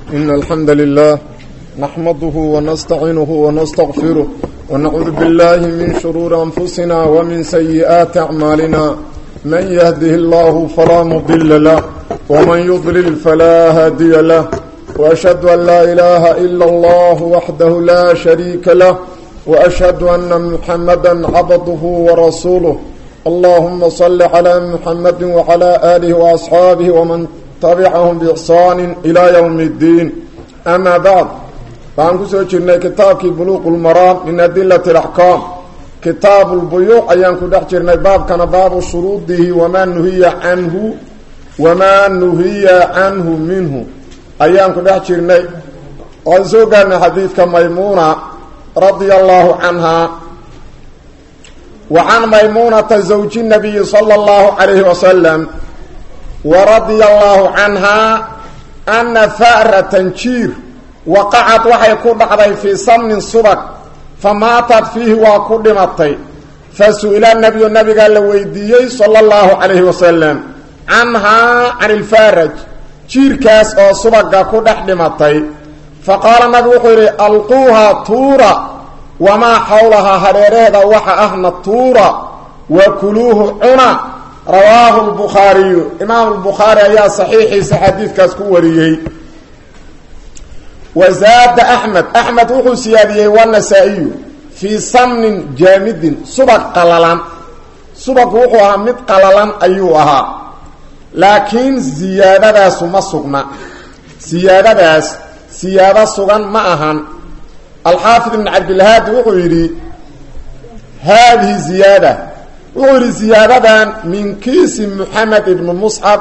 إن الحمد لله نحمده ونستعينه ونستغفره ونعوذ بالله من شرور أنفسنا ومن سيئات أعمالنا من يهده الله فلا مضل له ومن يضلل فلا هادي له وأشهد أن لا إله إلا الله وحده لا شريك له وأشهد أن محمدا عبده ورسوله اللهم صل على محمد وعلى آله وأصحابه ومن تبعهم بإحسان إلى يوم الدين أما بعد فأنكو سوچرنا كتابك بلوغ المرام من أدلة الأحكام كتاب البيوع أيانكو دحجرنا باب كان باب شروطه وما نهي عنه وما نهي عنه منه أيانكو دحجرنا وانسوقنا حديثك ميمونة رضي الله عنها وعن ميمونة زوج النبي صلى الله عليه وسلم ورضي الله عنها أن ثأرة جير وقعت وحي كدعضي في سمن صبك فماتت فيه وكدمتي فسئل النبي النبي قال لويديي صلى الله عليه وسلم عنها عن الفارج جير كاس أو صبك كدحدمتي فقال النبي وحيري ألقوها طورا وما حولها هريريدا وحا أهنا طورا وكلوه عنا رواه البخاري امام البخاري يا صحيح حديث كاسكو وريي وزاد احمد احمد وحو سياديه والنسائي في سمن جامد سبق قللان سبق وحو مد قللان ايوها لكن زيادة ما سقنا زيادة زيادة سقن ما أهان الحافظ بن عبد الهادي وحو يري هذه زيادة وحوري زيادة من كيس محمد بن مصعب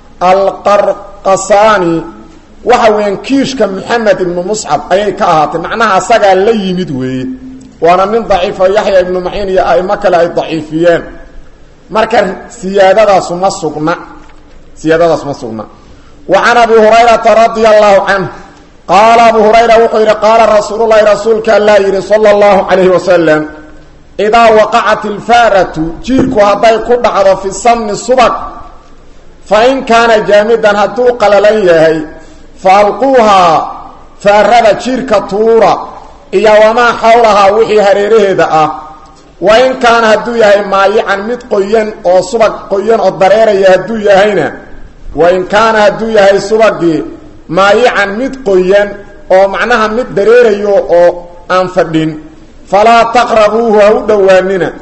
القرقصاني وحوين كيشك محمد بن مصعب أي كاهات معناها سقى اللي يمدوي وانا من ضعيف يحيى بن معين يا أي مكلا أي ضعيفيان مركز زيادة سمسقنا زيادة سمسقنا وعن أبي هريرة رضي الله عنه قال أبو هريرة وحير قال رسول الله رسولك الله صلى الله عليه وسلم إذا وقعت الفارة جيرك هذا كدعض في السمن الصبك فإن كان جامدا هدو قلليه فألقوها فأرد جيرك طورا إيا وما حولها وحي هريره ذا وإن كان هدو يهي مايعا مد قيان أو صبك قيان أو ضرير يهدو يهينا وإن كان هدو يهي صبك مايعا مد قيان أو معناها مد ضرير أو أنفدين فلا تقربوه أو دواننا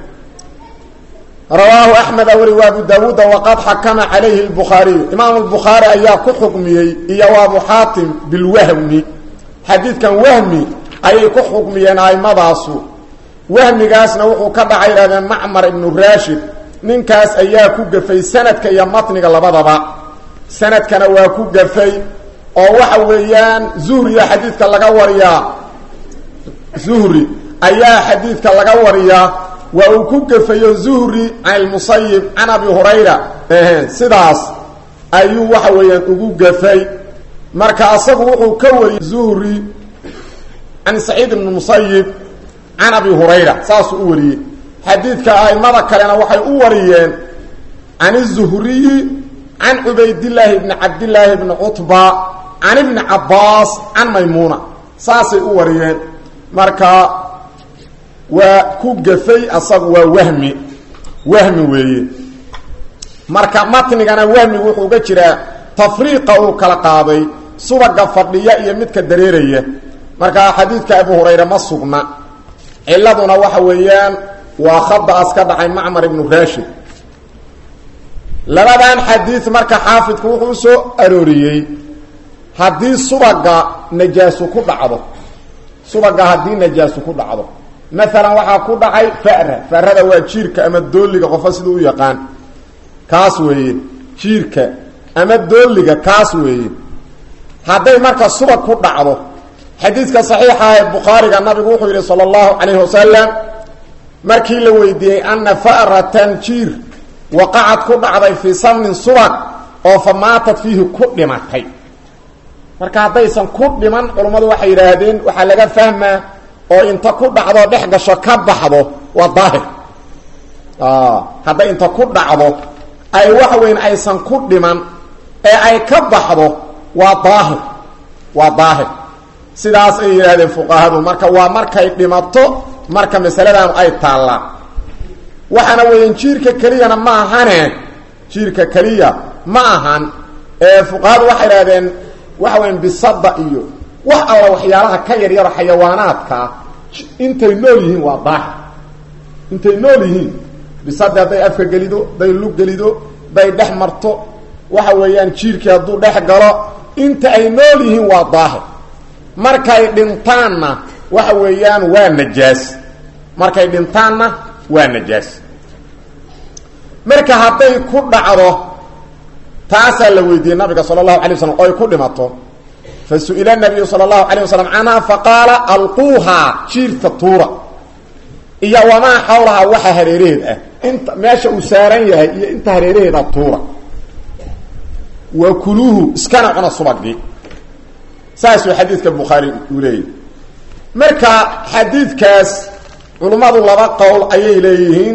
رواه أحمد أولي وابو داود وقد حكم عليه البخاري إمام البخاري أيها كحكمي إيا وابو حاتم بالوهم حديث كان وهمي أي كحكمي أي مضاسو وهمي قاسنا وحو كدعي هذا معمر بن راشد ننكاس أيها كقفي سند كي مطنق لبضبا سند كان واكو قفي أو وحويان زهري حديث كان لقوريا زهري ayaa xadiidka laga wariyaa waa uu ku gafayo zuhri can almusayib can abi hurayra sidaas ayuu waxa weeyaan ugu gafay marka asagu wuxuu ka wariyey zuhri can saciid ibn musayib can abi hurayra saasuu u wariyey xadiidka aimada kalena waxay u wariyeen can izuhriyi can cubaydillaahi bni cabdillaahi bni cutba can ibni cabbaas can maymuuna saasay u wariyeen marka waa ku gafay asagu waa wahmi wahmi weeye marka matnigana wahmigu wuxuu uga jiraa tafriiqa uu kala qaaday subaga fadhiya iyo midka dareeraya marka xadiidka abu hurayra ma sugna ciladuna waxa weeyaan waa khadaas ka dhacay macmar ibnu rashid labadan xadiid marka xaafidku wuxuu soo arooriyey haddii subaga najaasu ku dhacdo subaga haddii najaasu ku dhacdo maalan waxaa ku dhacay fara farada waa jiirka ama dooliga qofa siduu u yaqaan kaas weeye jiirka ama dooliga kaas weeye hadday marka subag ku dhacdo xadiidka saxiixa ee bukhaariga nabigu wuxuu yidhi sala allahu calayhi wasalam markii la weydiiyey ana fa'ratan jiir waqacad ku dhacday fii samnin subag oo fa maatad fiihi ku dhimatay marka haddaysan ku dhiman culummadu waxay yidhaahdeen waxaa laga fahmaa oo inta ku dhacdo dhex gasho ka baxdo waa daahir hadday inta ku dhacdo ay wax weyn aysan ku dhiman ee ay ka baxdo waa daahir waa daahir sidaas ay yidhaahdeen fuqahadu marka waa markay dhimato marka masaladan ay taallaan waxaana weeyaan jiirka keliyana ma ahane jiirka keliya ma ahan ee fuqahadu waxay idhahdeen waxa weyan bisada iyo wax alla waxyaalaha ka yaryaro xayawaanaadkaa intay nool yihiin waa daahir intay nool yihiin bisada hadday afka gelido hadday lug gelido hadday dhex marto waxa weeyaan jiirkii hadduu dhex galo inta ay nool yihiin waa daahir markay dhintaanna waxa weeyaan waa najaas markay dhintaanna waa najaas marka hadday ku dhacdo taasaa la weydiiyey nabiga sala allahu alay waslam oo ay ku dhimato fa su-ila nabiyu sala allahu alayh wasalam canha faqaala alquuhaa jiirta tuura iyo wamaa xawlahaa waxa hareeraheed ah inta meesha uu saaran yahay iyo inta hareeraheeda tuura wa kuluuhu iskana cuna subagii saasuu xadiidka bukhaari uu leeyahy marka xadiidkaas culummadu laba qowl ayay leeyihiin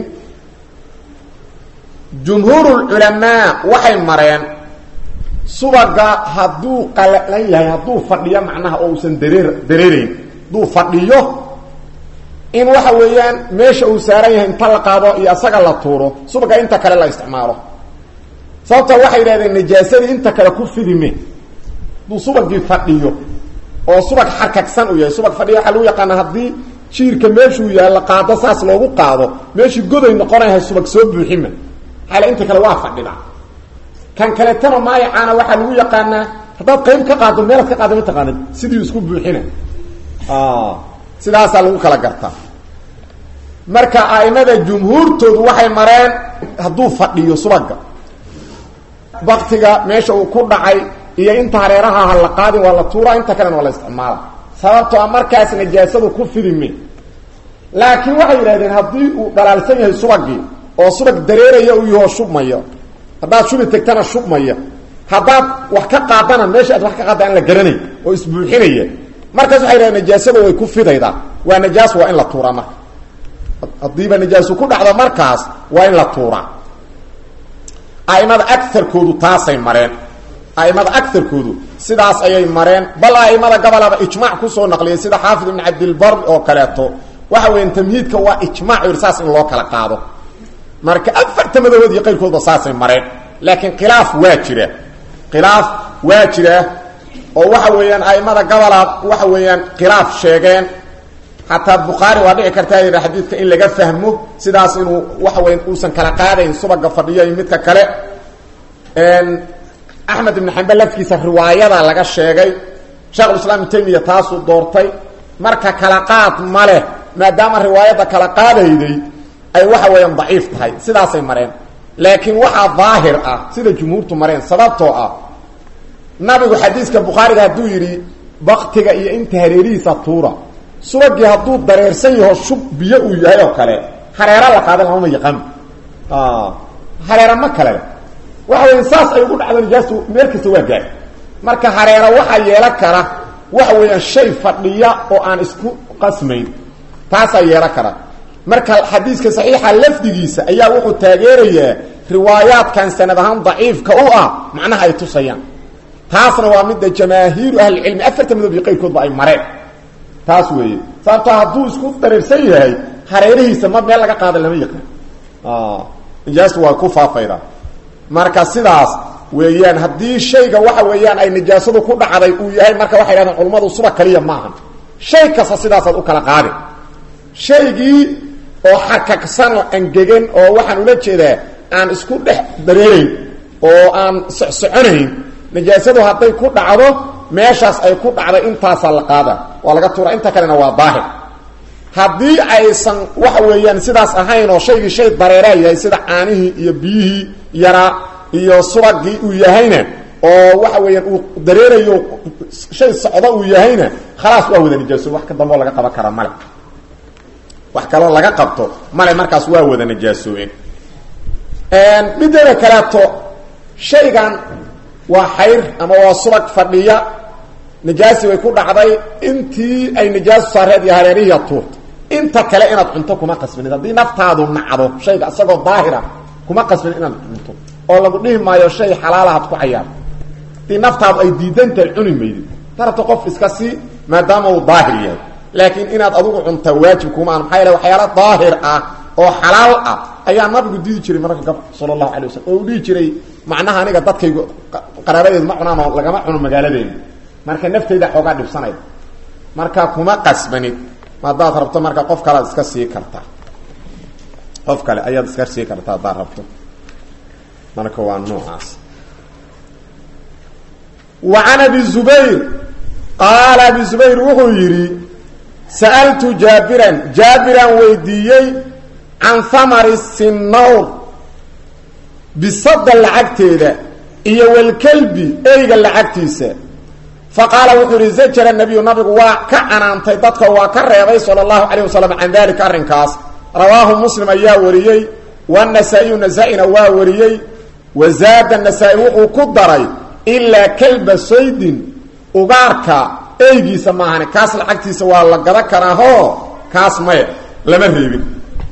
jumhuurulculamaa waxay mareen subaga hadduu qalalan yahay hadduu fadhiyo macnaha oo uusan dareer dareerayn hadduu fadhiyo in waxa weeyaan meesha uu saaran yahay inta la qaado iyo asaga la tuuro subaga inta kale la isticmaalo sababta waxay yidhahdeen najaasadii inta kale ku fidime hadduu subagii fadhiyo oo subag xarkagsan uu yahay subag fadhiya waxaa lagu yaqaana haddii jiirka meeshuu yaalla qaado saas loogu qaado meeshii goday noqonayahay subag soo buuxima xaale inta kale waa fadhida kan kaletana maayacaana waxaa lagu yaqaanaa haddaad qayb ka qaado meelaad ka qaado mataqaanid sidii isku buuxina sidaasaa lagu kala gartaa marka a'imada jumhuurtoodu waxay mareen hadduu fadhiyo subaga baktiga meesha uu ku dhacay iyo inta hareeraha ha la qaadin waa la tuuraa inta kalena waa la isticmaala sababtoo a markaas najaasadu ku fidime laakiin waxay yidhahdeen haddii uu dhalaalsan yahay subagii oo subag dareeraya uu yahoo shubmaya haddaad shubi tegtana shubmaya haddaad wax ka qaadana meesha aad wax ka qaada aan la garanay oo isbuuxinaya markaas waxay yidhahdeen najaasada way ku fidaydaa waa najaas waa in la tuuraa marka haddiiba najaasu ku dhacdo markaas waa in la tuuraa aimada agarkoodu taasay mareen aimada agarkoodu sidaas ayay mareen bal aimada gobolaba ijmac kusoo naqliyay sida xaafid ibn cabdilbar oo kaleeto waxa weya tamhiidka waa ijmac yidhi saas in loo kala qaado marka afarta madahood iyo qayrkoodba saasay mareen laakiin khilaaf waa jira khilaaf waa jira oo waxa weeyaan aimada gobolaad waxa weeyaan khilaaf sheegeen xataa bukhaari waa dhici kartaa yidha xadiidka in laga fahmo sidaas inuu waxa weya uusan kala qaadayn subaga fadhiyo iyo midka kale axmed ibn xambal lafkiisa riwaayada laga sheegay sheekhulislaam ibn taymiya taasuu doortay marka kala qaad ma leh maadaama riwaayadda kala qaadayday ay waxa weeyaan daciif tahay sidaasay mareen laakiin waxaa daahir ah sida jumhuurtu mareen sababtoo ah nabigu xadiiska bukhaariga hadduu yidhi baktiga iyo inta hareerihiisa tuura subagii hadduu dareersan yaho shub biyo uu yahay oo kale hareera la qaadan lamama yaqaan hareera ma kale waxa weya saas ay ugu dhacdo nijaastu meel kasta waa gaar marka hareera waxaa yeelan kara waxa weeyaan shay fadhiya oo aan isku qasmayn taasaa yeelan kara marka xadiiska saxiixa lafdigiisa ayaa wuxuu taageerayaa riwaayaadkan sanad ahaan daciifka u ah macnaha ay tusayaan taasna waa midda jamaahiiru ahlicilmi afarta madob iyo qayrkoodba ay mareen taas weeye sababto hadduu isku dareersan yahay hareerihiisa ma meel laga qaada lama yaqaan nijaastu waa ku faafayda marka sidaas weeyaan haddii shayga waxa weeyaan ay nijaasadu ku dhacday uu yahay marka waxay dhahdeen culummadu suba kaliya maaha shay kasta sidaasaad u kala qaadi shaygii oo xakagsan oo angegan oo waxaan ula jeedaa aan isku dhex dareerayn oo aan socsoconayn nijaasadu hadday ku dhacdo meeshaas ay ku dhacday intaasaa la qaada waa laga tuura inta kalena waa daahir haddii aysan waxa weeyaan sidaas ahayn oo shaygii shay dareeraa yahay sida caanihii iyo biyihii yaraa iyo subagii uu yahayna oo waxa weeyaan uu dareerayo shay socdo uu yahayna khalaas waa wada nijaaso wax ka dambeo laga qaban kara male wax kaloo laga qabto male markaas waa wada najaasoobeen mideeda kaleeto shaygan waa xayr ama waa subag fadhiya nijaasi way ku dhacday intii ay nijaasu saareed iyo hareerihiya tuurta inta kale inaad cunto kuma qasbinid haddii naftaadu nacdo shayga isagoo daahira kuma qasbin inaad cunto oo lagu dhihi maayo shay xalaalahaad ku cayaarto haddii naftaadu ay diidantahay cuni maydid darabta qof iska sii maadaama uu daahir yahay laakiin inaad adigu cuntaa waajib kumaan maxaa yaele waxyaala daahir ah oo xalaal ah ayaa nabigu diidi jiray mararka gab sala allahu alay wasalam oo u dhihi jiray macnaha aniga dadkaygu qaraabadeedu ma cunaan oo lagama cuno magaaladeena marka nafteyda xoogaa dhibsanayda marka kuma qasbanid haddaad rabto marka qof kalead iska sii kartaa qof kale ayaad iska sii kartaa haddaad rabto marka waa noocaas wa can abi zubayr qaala abi zubayr wuxuu yidhi sa'altu jaabiran jaabiraan weydiiyey can hamari sinawr bisada lacagteeda iyo walkelbi eyga lacagtiisa fa qaala wuxuu yihi zajara nabiyu nabigu waa ka canaantay dadka waa ka reebay sala allahu calayh wasalam can dalika arrinkaas rawaahu muslim ayaa wariyey wanasaa-iyu nasaa-ina waa wariyey wa zaada nasaa-i wuxuu ku daray ilaa kalba saydin ugaarka eygiisa maahane kaas lacagtiisa waa la gada karaahoo kaas maya lama reebin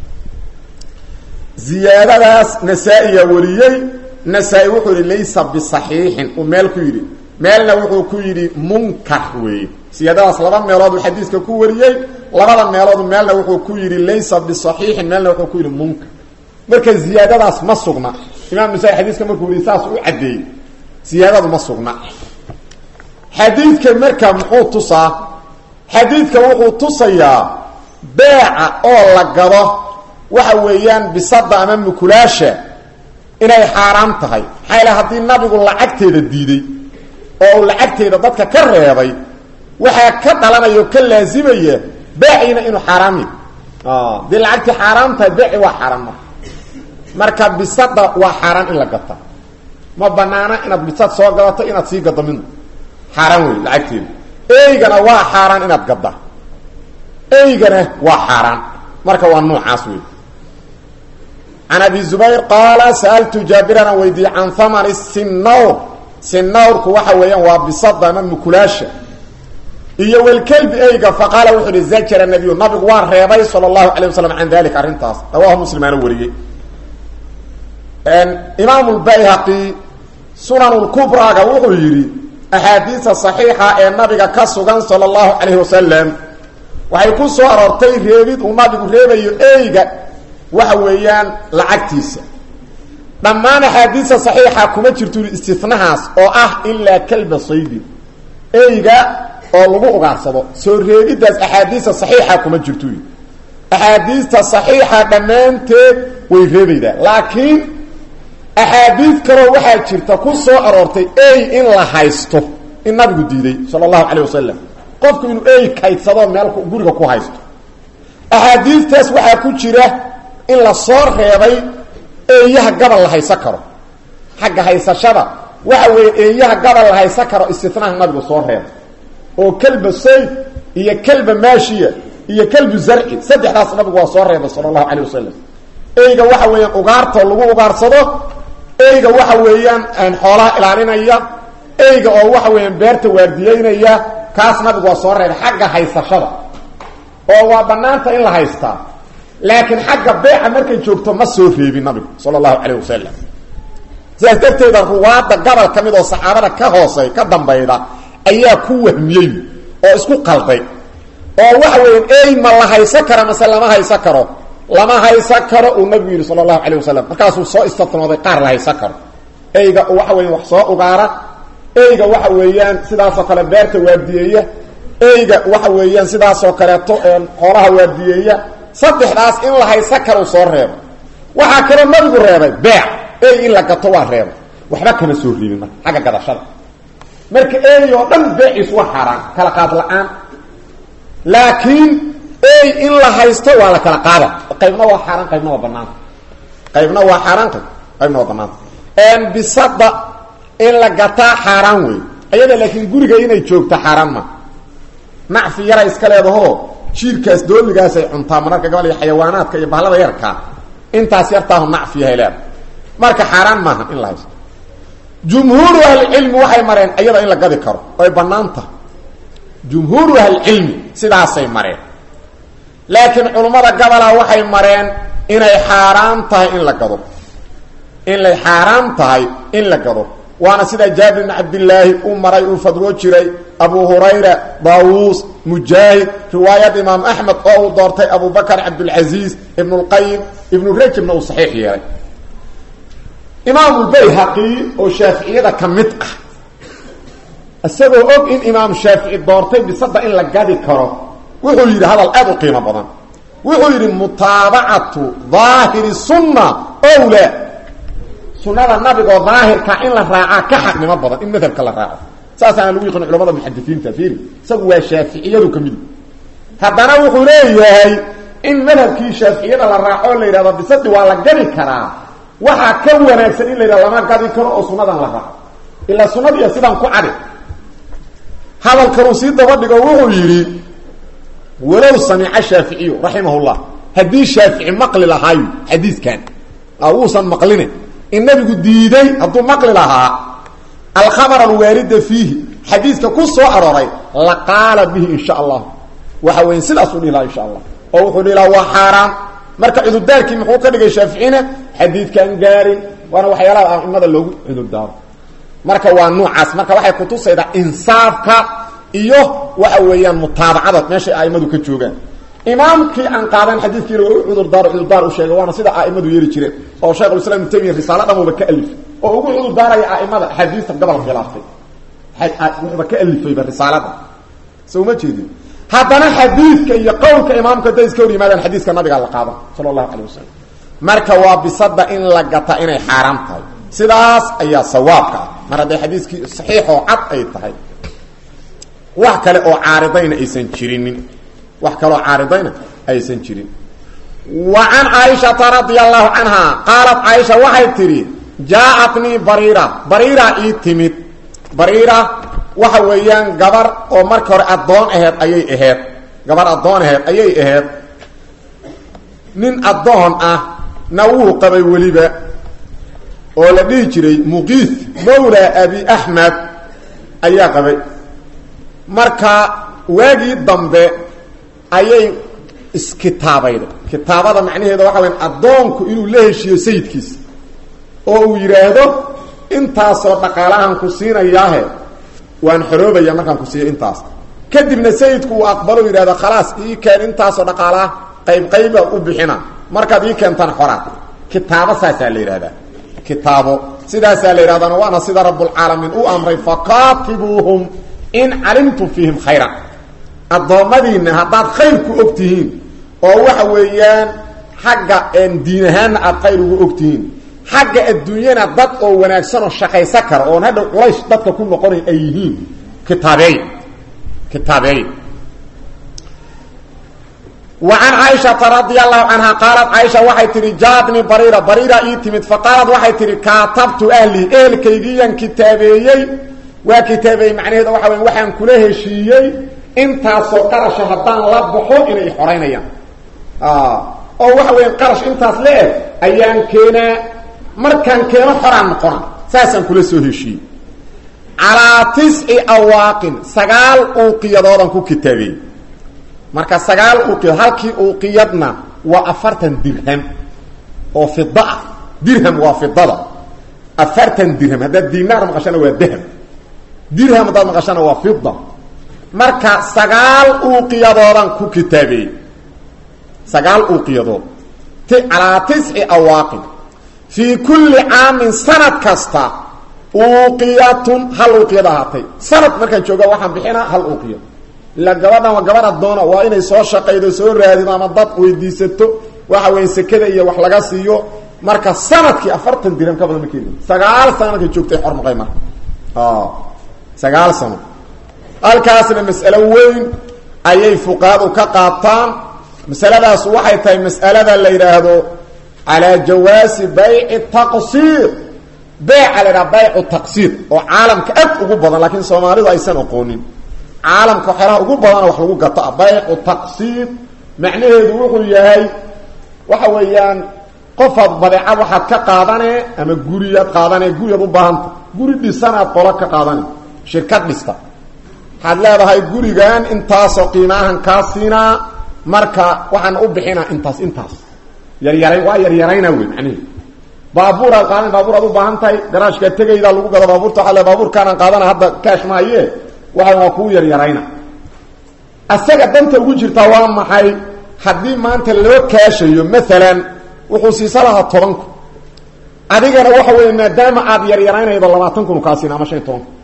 ziyaadadaas nasaa-iya wariyey nasaa-i wuxuu yihi laysa bisaxiixin uu meel ku yidhi meelna wuxuu ku yidhi munkar weeye siyaadadaas laba meelood uu xadiiska ku wariyey labada meeloodu meelna wuxuu ku yidhi laysa bisaxiixin meelna wuxuu ku yidhi munkar marka ziyaadadaas ma sugna imaam nasaa-i xadiiska markuu yihi saas u caddeeyey siyaadadu ma sugna xadiidka marka muxuu tusaa xadiidka wuxuu tusayaa beeca oo la gado waxa weeyaan bisada ama mukulaasha inay xaaraam tahay maxaa yaele haddii nabigu lacagteeda diiday oo uu lacagteeda dadka ka reebay waxaa ka dhalanaya oo ka laasimaya beeciina inuu xaaraam yahy dee lacagtii xaaraam tahay beeci waa xaaraan marka marka bisada waa xaaraan in la gata ma banaana inaad bisad soo gadato inaad sii gado midna xaaraan wey lacagteeda eygana waa xaaraan inaad gadda eygana waa xaaraan marka waa noocaas wey can abi zubayr qaala sa'altu jaabiran aan weydiiyey can hamani sinawr sinawrku waxa weeyaan waa bisada ama mukulaasha iyo welkelbi eyga faqaala wuxuu ihi zajara nabiyu nabigu waa reebay sala allahu alay wasalam can dalika arrintaas rawahu muslimaana wariyey imaam lbayhaqi sunan lkubraaga wuxuu yidhi axaadiisa saxiixa ee nabiga ka sugan sala allahu calayhi wasalam waxay ku soo aroortay reebid uu nabigu reebayo eyga waxa weeyaan lacagtiisa dhammaan axaadiista saxiixa kuma jirto istinahaas oo ah ilaa kalba saydin eyga oo lagu ugaarsado soo reebiddaas axaadiista saxiixa kuma jirto axaadiista saxiixa dhammaanteed way reebaydaa laakiin axaadiid kaloo waxaa jirta ku soo aroortay ey in la haysto in nabigu diiday sala allahu calayh wasalam qofku inuu ey kaydsado meel guriga ku haysto axaadiistaas waxaa ku jira in la soo reebay eeyaha gabal la haysan karo xagga haysashada waxa weeye eeyaha gabal la haysan karo istinaha nabigu soo reebay oo kelba sayd iyo kelba maashiya iyo kelbu zarci saddexdaas nabigu waa soo reebay sala allahu calayh wasalam eyga waxa weeyaan ugaartoo lagu ugaarsado eyga waxa weeyaan xoolaha ilaalinaya eyga oo waxa weeyaan beerta waardiyeynaya kaas nabigu waa soo reebay xagga haysashada oo waa banaanta in la haystaa laakiin xagga beeca markay joogto ma soo reebin nabigu sala allahu calayh wasalam sidaas darteeda ruwaadda gobol ka mid oo saxaabada ka hoosey ka dambayda ayaa ku wahmiyey oo isku qalday oo waxa weeyaan ey ma la haysan kara mase lama haysan karo lama haysan karo uu nabigu yidhi sala allahu calayh wasalam markaasuu soo istinooday qaar la haysan karo eyga waxa weyan wax soo ugaara eyga waxa weeyaan sidaasoo kale beerta waardiyeeya eyga waxa weeyaan sidaasoo kaleeto xoolaha waardiyeeya saddexdaas in la haysan karo soo reebo waxaa kaloo nabigu reebay beec ey in la gato waa reebay waxba kama soo riibin marka xagga gadashada marka ey oo dhan beeciis waa xaaraan kala qaad la-aan laakiin ey in la haysto waa la kala qaada qaybna waa xaaraan qaybna waa banaanta qaybna waa xaaraan qayb qaybna waa banaanta bisada in la gataa xaaraan wey ayada laakiin guriga inay joogto xaaraan ma nacfi yara iska leedahoo jiirkaas dooligaasay cuntaa mararka gabal iyo xayawaanaadka iyo bahlada yarkaa intaas yartaahu nacfi yahay leeda marka xaaraan maaha in la haysto jumhuuru ahlicilmi waxay mareen iyada in la gadi karo oy bannaan tahay jumhuuru ahlicilmi sidaasay mareen laakiin culummada gabola waxay mareen inay xaaraan tahay in la gado inay xaaraan tahay in la gado waana sida jaabir bn cabdilaahi uu maray uu fadwo jiray abu hurayra daawuus mujaahid riwaayad imaam axmed oo uu doortay abu bakr cabdulcasiis ibn اlqayim ibnu rajabna uu saxiix yeelay imaamulbayhaqi oo shaaficiyada ka mid ah isagoo og in imaam shaafici doortay bisada in la gadi karo wuxuu yidhi hadal aad u qiimo badan wuxuu yidhi mutaabacatu daahiri sunna owla sunada nabigoo daahirka in la raacaa ka xaqnimo badan in madhabka la raaco saasaana lagu yaqin culamada muxadisiinta fiiri isagu waa shaaficiyadu ka mid haddana wuxuu leeyahay in madhabkii shaaficiyada la raaco la yidhahdo bisadi waa la gadi karaa waxaa ka wanaagsan in la yidhahdo lama gadi karo oo sunadan la raaco ilaa sunadiiya sidaan ku cadi hadalkanuu sii daba dhigo wuxuu yidhi walow samica shaaficiyu raximah llah haddii shaafici maqli lahaayo xadiiskan wuusan maqline in nabigu diiday hadduu maqli lahaa alkhamar alwaalida fiihi xadiiska ku soo arooray la qaala bihi in sha allah waxa weya sidaasuu dhihi lahaa insha allah oo wuxuu dhihi lahaa waa xaaraan marka cudurdaarkii muxuu ka dhigay shaaficina xadiidkan gaarin waana waxyaalaha aimada loogu cudurdaaro marka waa nuucaas marka waxay kutusaydaa insaafka iyo waxa weeyaan mutaabacada meeshay aimadu ka joogaan imaamkii aan qaadan xadiidkiina waa u cudurdaaro cudurdaar u sheegay waana sida aimadu yeeli jireen oo shekhulislam ibnu taymiya risaalo dhamuba ka alifay oo ugu cudurdaaraya aimada axaadiista gobol khilaaftay wuxuuba ka alifayba risaalada so uma jeedin haddana xadiidka iyo qowlka imaamka hadday iska hor yimaadaan xadiiska nabigaa la qaadan sala allahu calayh wasalam marka waa bisada in la gata inay xaaraam tahay sidaas ayaa sawaabka ah mar hadday xadiiskii saxiixoo cad ay tahay wax kale oo caaridayna aysan jirinin wax kaloo caaridayna aysan jirin wa can caaishata radia allahu canha qaalat caaisha waxay tidhi jaa-atnii bariira bariira ii timid bariira waxa weeyaan gabar oo marka hore addoon aheed ayay aheed gabar addoon aheed ayay aheed nin addoon ah na wuu qabay weliba oo la dhihi jiray muqiis mawla abi axmed ayaa qabay marka waagii dambe ayay iskitaabayday kitaabada macnaheeda waxa weya addoonku inuu la heshiiyo sayidkiisa oo uu yidhaahdo intaasoo dhaqaalahan ku siinayaahe waan xoroobaya markaan ku siiyo intaas kadibna sayidku uu aqbalo yidhahdo khalaas ii keen intaasoo dhaqaalaha qayb qayba u bixina markaad ii keentaan xoraa kitaabo saasaa la yidhahdaa kitaabo sidaasaa la yidhahdana waana sida rabbulcaalamiin u amray faqaatibuuhum in calimtum fiihim khayra addoommadiinna haddaad khayr ku og tihiin oo waxa weeyaan xagga diin ahaanna aada khayr ugu og tihiin xagga adduunyana dad oo wanaagsanoo shaqaysan kara oon hadhow culays dadka ku noqonay ay yihiin kitaabeey kitaabeey wa can caaishata radia allahu canha qaalat caaisha waxay tihi jaadni bariira bariira ii timid fa qaalat waxay tihi kaatabtu ahli ehelkaygiiyaan kitaabeeyey waa kitaabeeyey macnaheeda waxa wey waxaan kula heshiiyey intaasoo qarasha haddaan la baxo inay xoraynayaan oo waxa weya qarash intaas le eg ayaan keenaa markaan keeno xoraan noqona saasaan kula soo heshiiyey calaa tisci awaaqin sagaal uuqiyadoodan ku kitaabeeyey marka sagaal uuqiyad halkii uuqiyadna waa afartan dirham oo fida ah dirham waa fidada afartan dirham haddaad dinaar maqashana waa dahab dirham haddaad maqashana waa fida marka sagaal uuqiyadoodan ku kitaabeeyey sagaal uuqiyadood ti calaa tisci awaaqin fii kulli caamin sanad kasta uuqiyatun hal uuqiyad ahaatay sanad markaan jooga waxaan bixinaa hal uuqiyad ila gabadhan waa gabadh addoona waa inay soo shaqaydo soo raadido ama dad weydiisato waxa weya sekada iyo wax laga siiyo marka sanadkii afartan dirham ka badan ma keeni sagaal sano markay joogtay xormaqay marka sagaal sano halkaasna mas'alo weyn ayay fuqahadu ka qaataan masaladaas waxay tahay mas'alada la yidhaahdo calaa jawaasi bayci taqsiir beyca la yidhaha baycu taqsiir oo caalamka aad ugu badan laakiin soomaalidu aysan aqoonin caalamka waxyaalaha ugu badana wax lagu gato ah baycu taqsiir macnaheedu wuxuu yahay waxa weeyaan qofaad badeecad waxaad ka qaadane ama guriyaad qaadane guriyaad u baahanta guri dhisanaad qolo ka qaadane shirkad dhista waxaad leedahay gurigan intaasoo qiimaahan kaa siinaa marka waxaan u bixinaa intaas intaas yaryara waa yaryarayna wey macnaheedu baabuuraad qaadan baabuur aad u baahan tahay garaashkaad tegaydaa lagu gado baabuurta waaa le baabuurkaanaan qaadana hadda kaash maaye waa waa kuu yaryarayna asaga danta ugu jirtaa waa maxay haddii maanta loo kaashayo maalan wuxuu siisa lahaa tobanku adigana waxa weeye maadaama aad yaryaraynaydo labaatan kun kaasiina ama shan iyo toban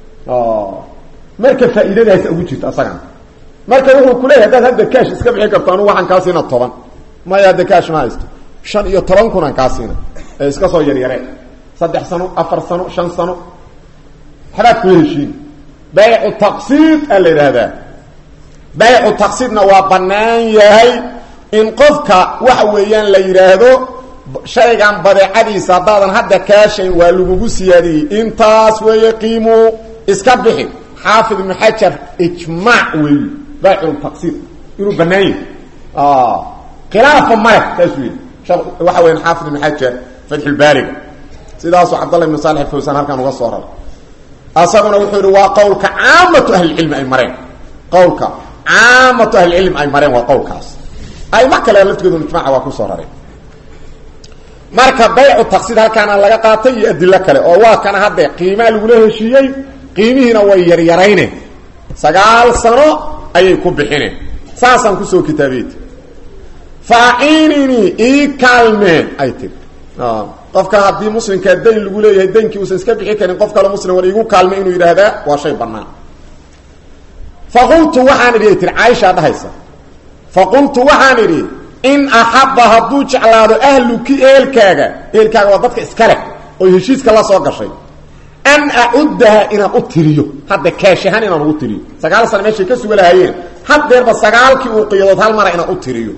marka faa'iidadaasa ugu jirta asagana marka wuxuu kuleeyahy haddaad hadda kaash iska bixi karto anugu waxaan kaa siina toban maya hadda kaash ma haysto shan iyo toban kunaan kaa siina ee iska soo yaryaree saddex sano afar sano shan sano waxbaad ku heshiin baycu taqsiid aa la yidhaahdaa baycu taqsiidna waa bannaan yahay in qofka waxa weeyaan la yidhaahdo shaygan badeecadiisa haddaadan hadda kaashayn waa lagugu siyaadiyey intaas weeye qiimuu iska bixi xaafid ibnu xajar ijmaac weeye baycu taqsiid inuu bannaan yahay khilaafa male saas wey waxa weyan xaafid ibnu xajar fatxulbaariga sidaasuu cabdallah ibnu saalix fawsaan halkan uga soo raray asaguna wuxuu yihi waa qowlka caamatu ahlicilmi ay mareen qowlka caamatu ahlicilmi ay mareen waa qowlkaas ayma kale laftigoodu ijmaca waa kusoo raray marka baycu taqsiid halkaana laga qaatay iyo adilo kale oo waa kana hadde qiimaa lagula heshiiyey qiimihiina way yaryarayneen sagaal sano ayay ku bixineen saasaan kusoo kitaabiyt faaciininii ii kaalmeen ay tiri qofka haddii muslimkaa dayn lagu leeyahay daynkii uusan iska bixi karin qof kale muslim war igu kaalmay inuu yidhaahdaa waa shay bannaan faqultu waxaan idhi ay tiri caaishaa dhahaysa faqultu waxaan idhi in axabba hadduu jeclaado ahluki eelkaaga eelkaaga waa dadka iska leh oo heshiiska la soo gashay an acuddaha inaan u tiriyo hadda kaashahaan inaan ugu tiriyo sagaal sana meeshay ka suga lahayeen haddeerba sagaalkii uu qiyadood hal mara inaan u tiriyo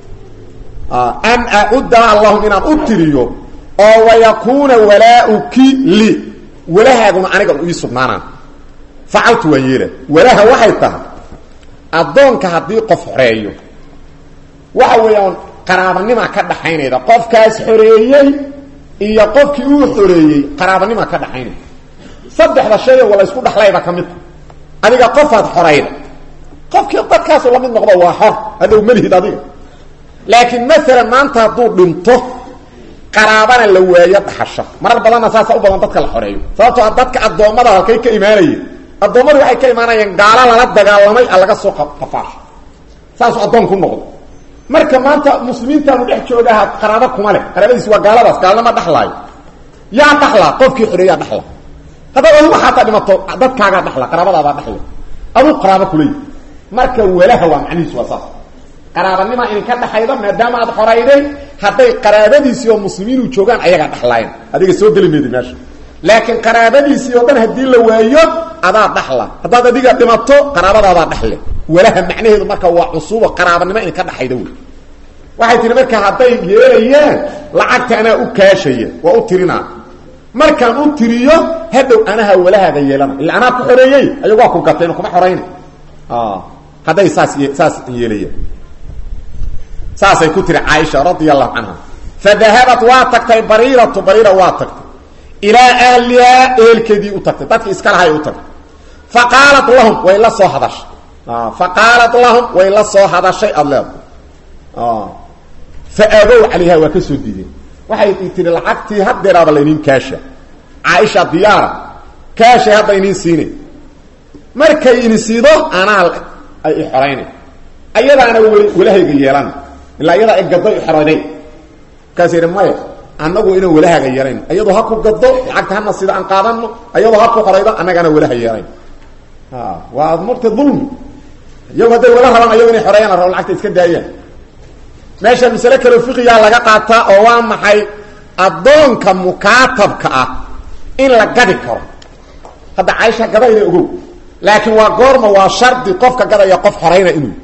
an acuddaha allahum inaan u tiriyo oo wayakuuna walaauki li walahaaguna aniga u ii sugnaanaan facaltu waa yeela walaha waxay tahay addoonka haddii qof xoreeyo waxa weeyaan qaraabanimaa ka dhaxaynayda qofkaas xoreeyey iyo qofkii uu xoreeyey qaraabanimaa ka dhaxaynayda saddexda shayoo wala isku dhaxlayba ka midta adiga qofaad xorayda qofkii dadkaasu la mid noqdo waa xor hadhow malihid adiga laakiin maalan maanta hadduu dhinto qaraabana la waayo dhaxasha marar badanna saasa u badan dadka la xoreeyo sababtoo dadka addoommada halkay ka imaanayeen addoommadu waxay ka imaanayeen gaalo lala dagaalamay a laga soo qafaasho saasuu addoon ku noqdo marka maanta muslimiintaanu dhex joogaha qaraabo kuma leh qaraabadiisi waa gaaladaas gaalnama dhaxlaayo yaa dhaxlaa qofkii xoreeyaa dhaxla haddaad adigu xaataa dhimato dadkaagaa dhaxla qaraabadaadaa dhaxla aduu qaraabo kuleeyi marka walaha waa macnihiisu waa saas qaraabanima idinka dhaxayda maadaama aad xorayday hadday qaraabadiisii oo muslimiinu joogaan ayagaa dhaxlaayeen adiga soo geli meedi meesha laakiin qaraabadiisii oo dhan haddii la waayo adaa dhaxla haddaad adiga dhimato qaraabadaadaa dhaxle walaha macnaheedu marka waa cusuubo qaraabanimo idinka dhaxayda wey waxay tihi marka hadday yeelayaan lacagta anaa u kaashaya waa u tirinaa markaan u tiriyo hadhow anaha walahaaga yeelana illa anaa ku xoreeyey ayagu waa ku gateen kuma xorayna hadday saas saas yeelayaan saasay ku tiri caaisha radia allahu canha fadahabat waa tagtay bariiratu bariira waa tagtay ilaa ahlihaa ehelkeedii u tagtay dadkii iska lahay u tagtay fa qaalat lahum way la soo hadashay fa qaalat lahum way la soo hadashay aada leeda fa aabow calayha waa ka soo diideen waxay tihi lacagtii haddeeraaba layniin kaasha caaisha diyaara kaashay hadda iniin siine markay ini siido anaa ay i xoraynay ayadaana weli walahayga yeelan ilaa iyadaa ay gaddo i xorayday markaas yidhi maya annagu inaan walahaaga yeelayn iyadoo ha ku gaddo lacagta hana sida aan qaadano iyadoo ha ku xoraydo annagaana walaha yeelayn waa marta dulmi iyagu hadday wala rabaan ayago inay xoreeyaan la rabo lacagta iska daayaan meesha masale kaleo fiqigaa laga qaataa oo waa maxay addoonka mukaatabka ah in la gadi karo hadda caaisha gadayna ogow laakiin waa goorma waa shardi qofka gadaya qof xorayna inuu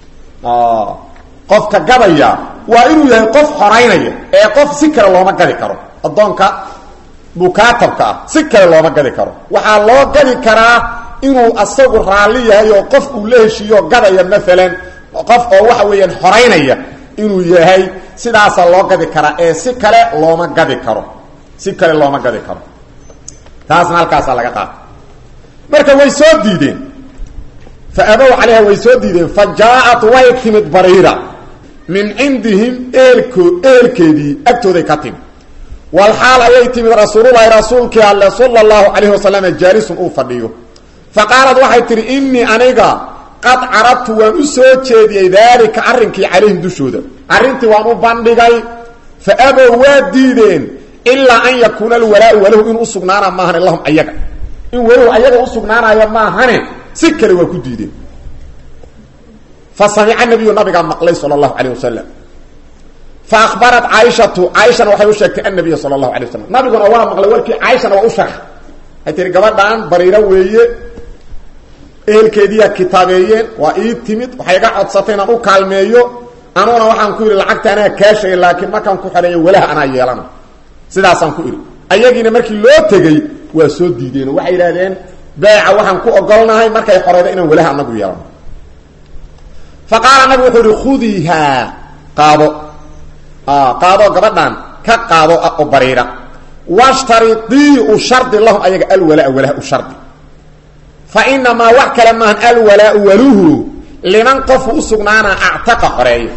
qofka gadaya waa inuu yahay qof xoraynaya ee qof si kale looma gadi karo addoonka mukaatabka ah si kale looma gadi karo waxaa loo gadi karaa inuu asagu raalli yahay oo qof uu la heshiiyo gadaya maalan qof oo waxa weeyaan xoraynaya inuu yahay sidaasaa loo gadi karaa ee si kale looma gadi karo si kale looma gadi karo taasna halkaasaa laga qaata marka way soo diideen fa abow calayha way soo diideen fa jaa-at way timid bariira min cindihim eelko eelkeedii agtooday ka timid walxaal ayay timid rasuululahi rasuulkii alle sala allahu calayhi wasalam jaalisun uu fadhiyo fa qaalad waxay tihi innii aniga qad carabtu waan u soo jeediyey daalika arrinkii calayhim dushooda arrintii waan u bandhigay fa abow waa diideen ilaa an yakuuna alwalaau walahu inuu usugnaana maahane lahum ayaga in walahu ayaga usugnaanayo maahane si kale waa ku diideen fa samica nabiyu nabigaa maqlay sala allahu calayh wasalam fa ahbarat caaishatu caaishana waxay u sheegtay annabiya sala allahu alay wasalam nabiguna waa maqlay warkii caaishana waa u sharx waxay tihi gabadhaan bariiro weeye ehelkeediiyaa kitaabeeyeen waa ii timid waxay iga codsatay inaan u kaalmeeyo anuguna waxaan ku yidhi lacagta anaa kaashaya laakiin markaan ku xereeyo walaha anaa yeelana sidaasaan ku idhi ayagiina markii loo tegey waa soo diideen oo waxay yidhahdeen beeca waxaan ku ogolnahay markay xoreydo inaan walaha anagu yeelano fa qaala nabigu wuxuu ihi khudiihaa qaado qaado gabadhan ka qaado oo bariira washtaridii u shardi lahum ayaga alwalaa walaha u shardi fa inamaa wax kale maahan alwalaau waluhu liman qofu usugnaana actaqa xoreeyo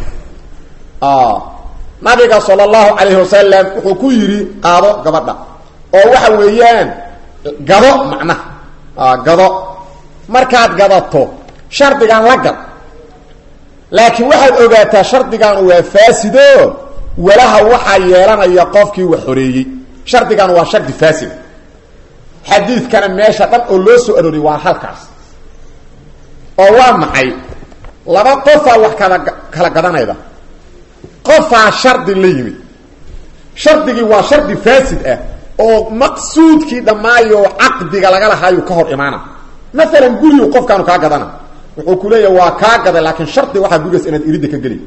nabiga sala allahu calayhi wasalam wuxuu ku yidhi qaado gabadha oo waxa weeyaan gado macnaha gado markaad gadato shardigan la gad laakiin waxaad ogaataa shardigan waa faasido walaha waxaa yeelanaya qofkii wax xoreeyey shardigan waa shardi faasid xadiidkana meesha dhan oo loo soo arooriyay waa halkaas oo waa maxay laba qofaa wax kala kala gadanayda qofaa shardi la yimid shardigii waa shardi faasid ah oo maqsuudkii dhammaayo caqdiga laga lahaayu ka hor imaana maalan gurigu qofkaanu kaa gadana wuxuu ku leeyahay waa kaa gaday laakiin shardi waxaa gurigaas inaad iridda ka geli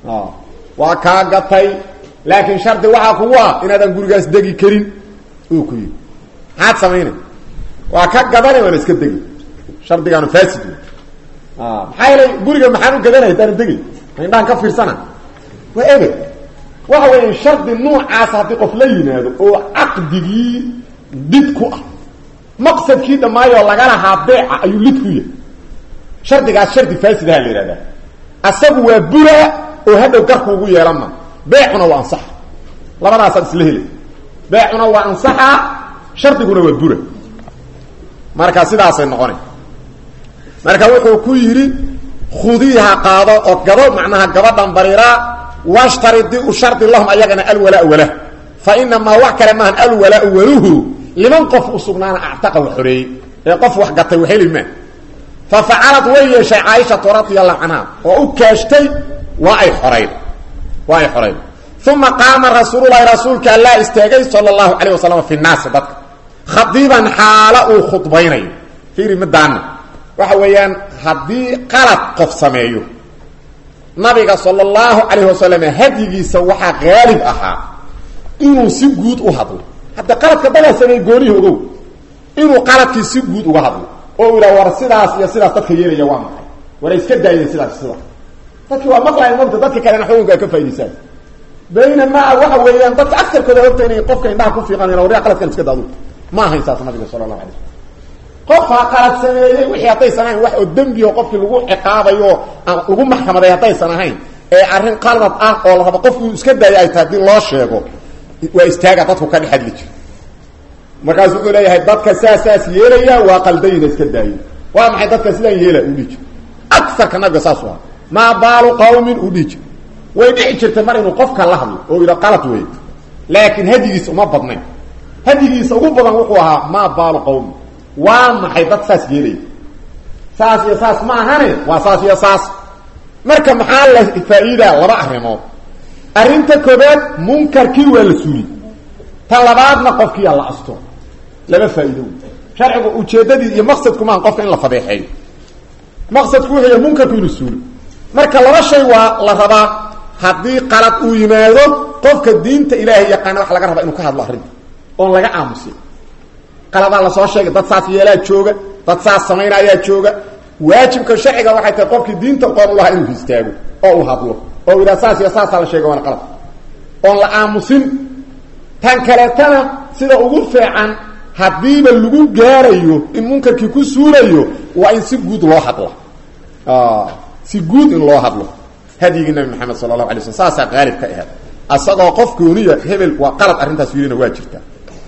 waa kaa gatay laakiin shardi waxaa kugu ah inaadan gurigaas degi karin uu ku yii maxaad samaynay waa ka gadana waana iska degi shardigaanu faasid wey maxaa yeelay guriga maxaan u gadanaya hadaanu degay indhaan ka fiirsana waa ebe waxa weya shardi nuucaas haddii qof la yimaado oo caqdigii did ku ah maqsadkii dhammaayoo laga lahaa beeca ayuu lid ku yahay shardigaas shardi faasidaha la yihahdaa asagu waa bura oo hadhow garku ugu yeelanma beecuna waa ansaxa labadaasaad isla helay beecuna waa ansaxa shardiguna waa bura marka sidaasay noqona marka wuxuu ku yidhi khudiiha qaado oo gado macnaha gabadhan bariiraa washtaridi u shardi lahum ayagana alwalaa walah fa inamaa wax kale maahan alwalaau waluhu liman qof u sugnaana actaqa wa xoreeyey ee qof wax gatay waxheli maa fa facalad way yeeshay caaishatu radia allahu canha oo u kaashtay waa ay xorayd waa ay xorayd uma qaama rasuululahi rasuulka allaa istaagay sala allahu calayh wasalam fi naasi dadka khadiiban xaalo uu khudbaynayo fiiri madaana waxa weeyaan haddii qalad qof sameeyo nabiga sala allahu calayhi wasalam hadyigiisa waxaa qaalib ahaa inuu si guud u hadlo hadda qaladka dadaa sameey goonihi ogow inuu qaladkii si guud uga hadlo oo u yidhaha war sidaas iyo sidaas dadka yeelaya waa maxay war ay iska daayeen sidaas sidaas dadkii waa maqlayan mogta dadka kalena xukunka ay ka faa'idaysaan baynamaa waxa weeyaan dadka agarkooda ogta inay qofka indhaha ku fiiqanayan waryaa qaladkan iska daadu ma ahayn saas nabiga sala allahu alay slam qofaa qalad sameeyey wixii haddaysan ahayn wax oo dembioo qofkii lagu ciqaabayo lagu maxkamaday haddaysan ahayn ee arrin qalad ah oo la rabo qofkii iska daaya ay tahay haddii loo sheego waa istaaga dadku ka dhex hadli jiro markaasu wuxuu leeyahay dadka saas saas yeelaya waa qaldayina iska daayo waa maxay dadka sidaan yeela u dhihi jiro agarka nabiga saas u aha maa baalu qawmin u dhihi jiro way dhici jirtay mar inuu qofka la hadlo oo yidha qalad wey laakiin hadyigiisa uma badnayn hadyigiisa ugu badan wuxuu ahaa maa baalu qawmin waa maxay dad saas yeelaya saas iyo saas ma ahane waa saas iyo saas marka maxaa la faa-iidaa laba arrimood arrinta koobaad munkarkii waa la suuli ta labaadna qofkiiyaa la asto laba faa-iido wey sharcigu ujeeddadii iyo maqsadku maaha qofka in la fadeexeeyo maqsadku wuxuu yahay munkarku inuu suulo marka laba shay waa la rabaa haddii qalad uu yimaado qofka diinta ilaahay yaqaana waxa laga rabaa inuu ka hadlo arrinta oon laga aamusin qaladaa lasoo sheegay dad saas yeelaa jooga dad saas samaynayaa jooga waajibka sharciga waxay tahay qofkii diinta qoon ulahaa inuu istaago oo uu hadlo oo u yidhaha saas iyo saasaa la sheega waana qalad oon la aamusin tan kaleetana sida ugu fiican haddiiba lagu gaarayo in munkarkii ku suulayo waa in si guud loo hadlo si guud in loo hadlo hadyigii nabi maxamed sala allahu alay slm saasaa qaalib ka aheed asagoo qof gooniya hebel waa qalad arrintaas yidhina waa jirta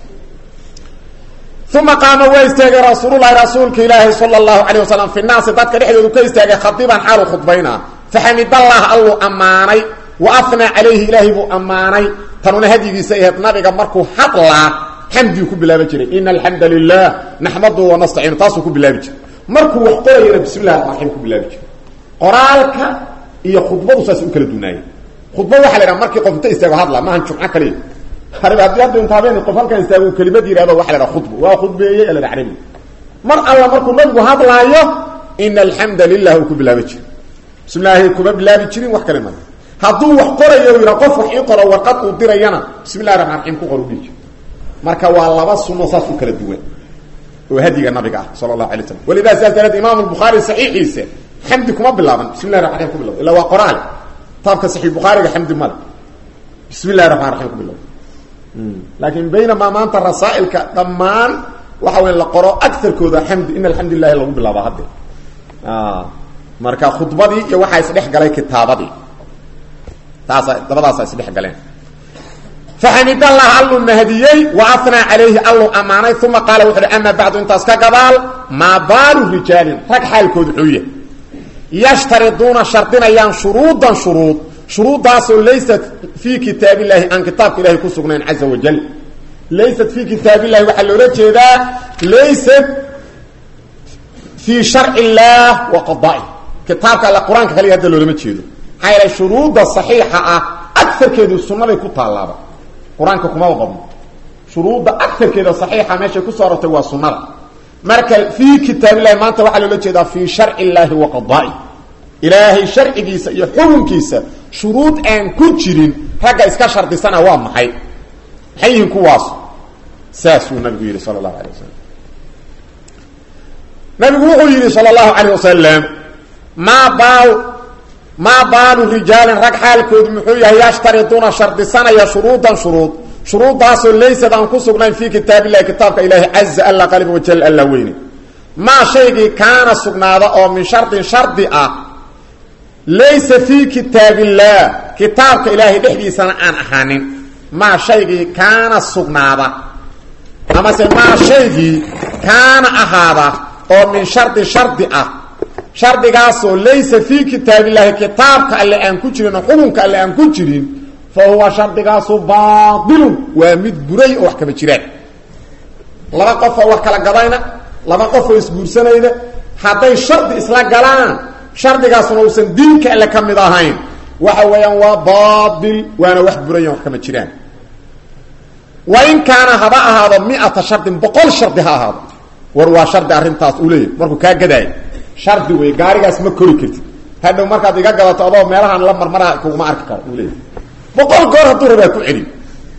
uma qaama waa istaagay rasuululahi rasuulka ilaahi sala allahu calayh wasalam fi naasi dadka dhexdoodu ka istaagay khadiiban xaalu khudbaynaa faxamidallah alluu ammaanay wa afnaa calayhi ilaahay buu ammaanay tanuna hadyigiisa ahayd nabiga markuu hadlaa xamdigu ku bilaaban jiray ina alxamda lilah naxmadu wanastaciinu taasuu ku bilaabi jiray markuu wax qorayana bismi llahi raxmaan raxiim ku bilaabi jiray qoraalka iyo khudbadu saas u kala dunaayay khudba waxa la yidhaha markii qof inta istaago hadla maahan jumco kaliya arib haddii hadda inta habeen qof halkan istaago kelimad yihahdo waxa la dhaha khudba waa khudbeeyey ala carabi mar alla markuu nabigu hadlaayo ina alxamda lilah uu ku bilaabi jiray bismi llaahi kuma bilaabi jirin wax kale ma hadduu wax qorayo yidha qof wax ii qoro warqad uu dirayana bismi llahi raxmaan raxiim ku qor u dhihi jir marka waa laba suno saas u kala duwan oo hadiga nabiga ah sala allahu alay slam walidaa sidaas daraad imam lbukhaari saxiixiisa xamdi kuma bilaaban bismi llahi raxman raxim ku bilawda illa waa qoraal kitaabka saxiix bukhaariga xamdi male bismi llahi raxmaan raxiim ku bilawda laakiin baynamaa maanta rasaa'ilka dhammaan waxa weya la qoro agarkooda xamdi in alxamdu lilahi lagu bilaaba hadde marka khudbadii iyo waxaa isdhex galay kitaabadii taasa dabadaasa isdhex galeen faxamid allah alluu mahadiyey wa afnaa calayhi alluu ammaanay uma qaala wuxu uhi ama bacdu intaas ka gadaal maa baalu rijaalin rag xaalkoodu xuuya yashtariduuna shardinayaan shuruudan shuruud shuruuddaasoo laysat fii kitaab illahi aan kitaabka ilahay ku sugnayn caza wajal laysat fii kitaab illahi waxaa loola jeedaa laysat fii sharci illaah wa qada'i kitaabka alle qur-aanka kaliya hadda loolama jeedo maxaa yeelay shuruudda saxiixa ah agarkeedu sunnaday ku taallaaba qur-aanka kumaba badno shuruudda agarkeeda saxiixa meeshay kusoo arortay waa sunnada marka fii kitaab illahi maanta waxaa loola jeedaa fii sharci illaahi wa qada'i ilaahay sharcigiisa iyo xukunkiisa shuruud aan ku jirin ragga iska shardisana waa maxay maxay yihiin kuwaas saasuu nabigu yidhi sala allahu alay wasalam nabigu wuxuu yidhi sala allahu calayh wasalam maa baal maa baalu rijaalin rag xaalkoodu muxuu yahay yashtariduuna shardisanaya shuruudan shuruud shuruuddaasoo laysad aan ku sugnayn fii kitaab illahi kitaabka ilaahi caza alla qaliba wajal alla weyne maa shaygii kaana sugnaada oo min shardin shardi ah laysa fii kitaab illaah kitaabka ilaahay dhexdiisana aan ahaanin maa shaygii kaana sugnaada amase maa shaygii kaana ahaada oo min shardi shardi ah shardigaasoo laysa fii kitaab illaahi kitaabka alle aan ku jirin oo xukunka alle aan ku jirin fa huwa shardigaasu baailun waa mid buray oo wax kama jiraan laba qofoo wax kala gadayna laba qofoo isguursanayna hadday shardi isla galaan shardigaasuna uusan diinka alle ka mid ahayn waxa weeyaan waa baail waana wax burayan wax kama jiraan wa in kaana haba ahaado miata shardin boqol shardi ha ahaado war waa shardi arrintaas uu leeyahy markuu kaa gadaayo shardi wey gaarigaas ma kori kartid hadhow markaad iga gadato adoo meelahaan la marmaraha kuguma arki karo uu leeyahy boqol goor hadduu rabaa ku celi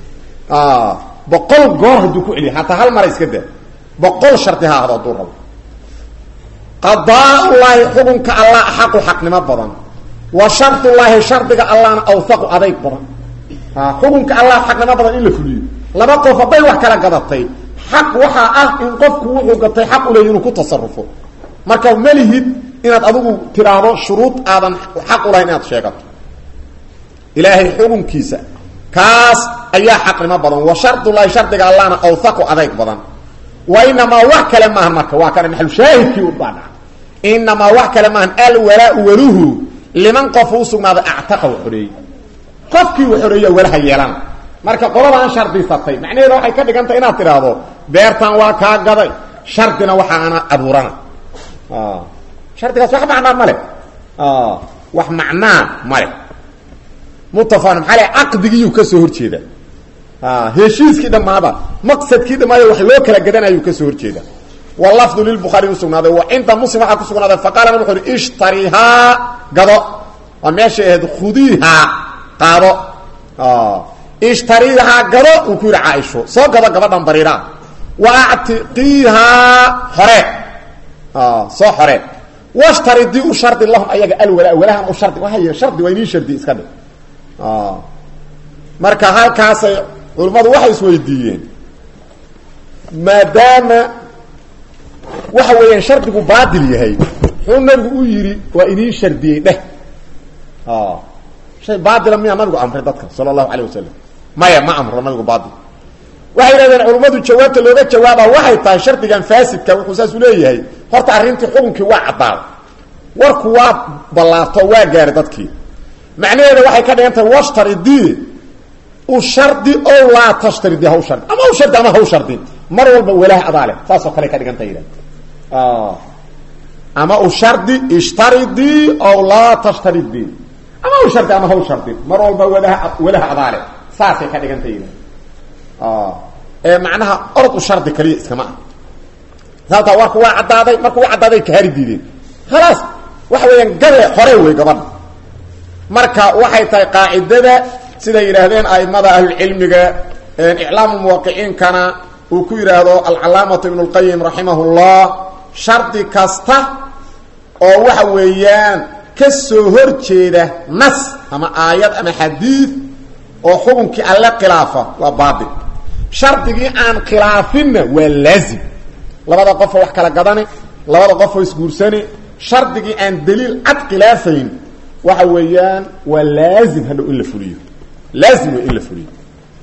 boqol goor hadduu ku celiy hataa hal mara iska daa boqol shardi ha ahdo hadduu rabo qadaa-ullaahi xukunka allah axaqu xaqnimo badan wa shardullaahi shardiga allahna awhaqu adayg badan xukunka allah xaqnimo badan in la fuliyo laba qof hadday wax kala gadatay xaq waxaa ah in qofku wuxuu gatay xaq u leey inuu ku tasarufo marka malihid inaad adigu tiraahdo shuruud aadan xaq u lahayn inaad sheegato ilaahay xukunkiisa kaas ayaa xaqnimo badan wa shardullaahi shardiga allahna awhaqu adayg badan wa inamaa wax kale maahan marka waa kana maxalushaahidkii u baadhaca inamaa wax kale maahan alwalaau waluhu liman qof u sugnaaday actaqa u xoreeyey qofkii u xoreeya walaha yeelana marka qoladaan shardisatay macnaheeda waxay ka dhigantay inaad tidhaahdo beertan waa kaa gaday shardina waxaana abuurana shardigaas wax macnaa male wax macnaa male muttafaqan maxaa le caqdigiiyuu ka soo horjeeda heshiiskii dhammaaba maqsadkii dhammaada wax loo kala gadanayuu ka soo horjeeda walafdu lilbukhaari usugnaaday wa cinda muslim waxaa ku sugnaaday faqala nabig wuxu uhi ishtarihaa gado waa meeshay ahayd khudiihaa qaado ishtariihaa gado uu ku yidhi caaisho soo gado gabadhan bariiraa wa actiqiihaa hore soo xore washtaridii u shardi lahum ayaga alwalaa walahan u shardi waa shardi waa inii shardi iska dhig marka halkaasay culimmadu waxay isweydiiyeen maadaama waxa weeyaan shardigu baatil yahay muxuu nabigu u yidhi waa inii shardiyey dheh shay baatila miyaa nabigu amray dadka sala allahu calayh wasalam maya ma amro nabigu baatil waxay yidhahdeen culummadu jawaabta looga jawaaba waxay tahay shardigan faasidka wuxuu saas u leeyahay horta arrintii xukunkii waa caddaaday warku waa ballaarto waa gaaray dadkii macnaheeda waxay ka dhigan tahay washtaridii u shardi o laa tashtaridi haw shardi ama haw shardi ama haw shardin mar walba walaah adaa leh saasoo kale ka dhigan tahay yidhahda ama u shardi ishtaridii ow laa tashtaridii ama haw shardi ama haw shardin mar walba walaha walaha adaa leh saasay ka dhigan tahay yidhahda ee macnaha orod u shardi kaliya iskama ah sababtaa warku waa caddaaday markuu caddaaday kahari diideen khalaas waxa weeyaan gabe hore wey gabadha marka waxay tahay qaacidada siday yidhaahdeen aimada ahlulcilmiga iclaamu muwaqiciinkana uu ku yidhaahdo alcalaamatu ibnu lqayim raximah llah shardi kasta oo waxa weeyaan ka soo hor jeeda nas ama aayad ama xadiid oo xukunkii alle khilaafa waa baatil shardigii aan khilaafinna waa laazim labada qofoo wax kala gadani labada qofoo isguursani shardigii aan daliil cad khilaafayn waxa weeyaan waa laazim hadhow in la fuliyo laazim wey in la fuliyo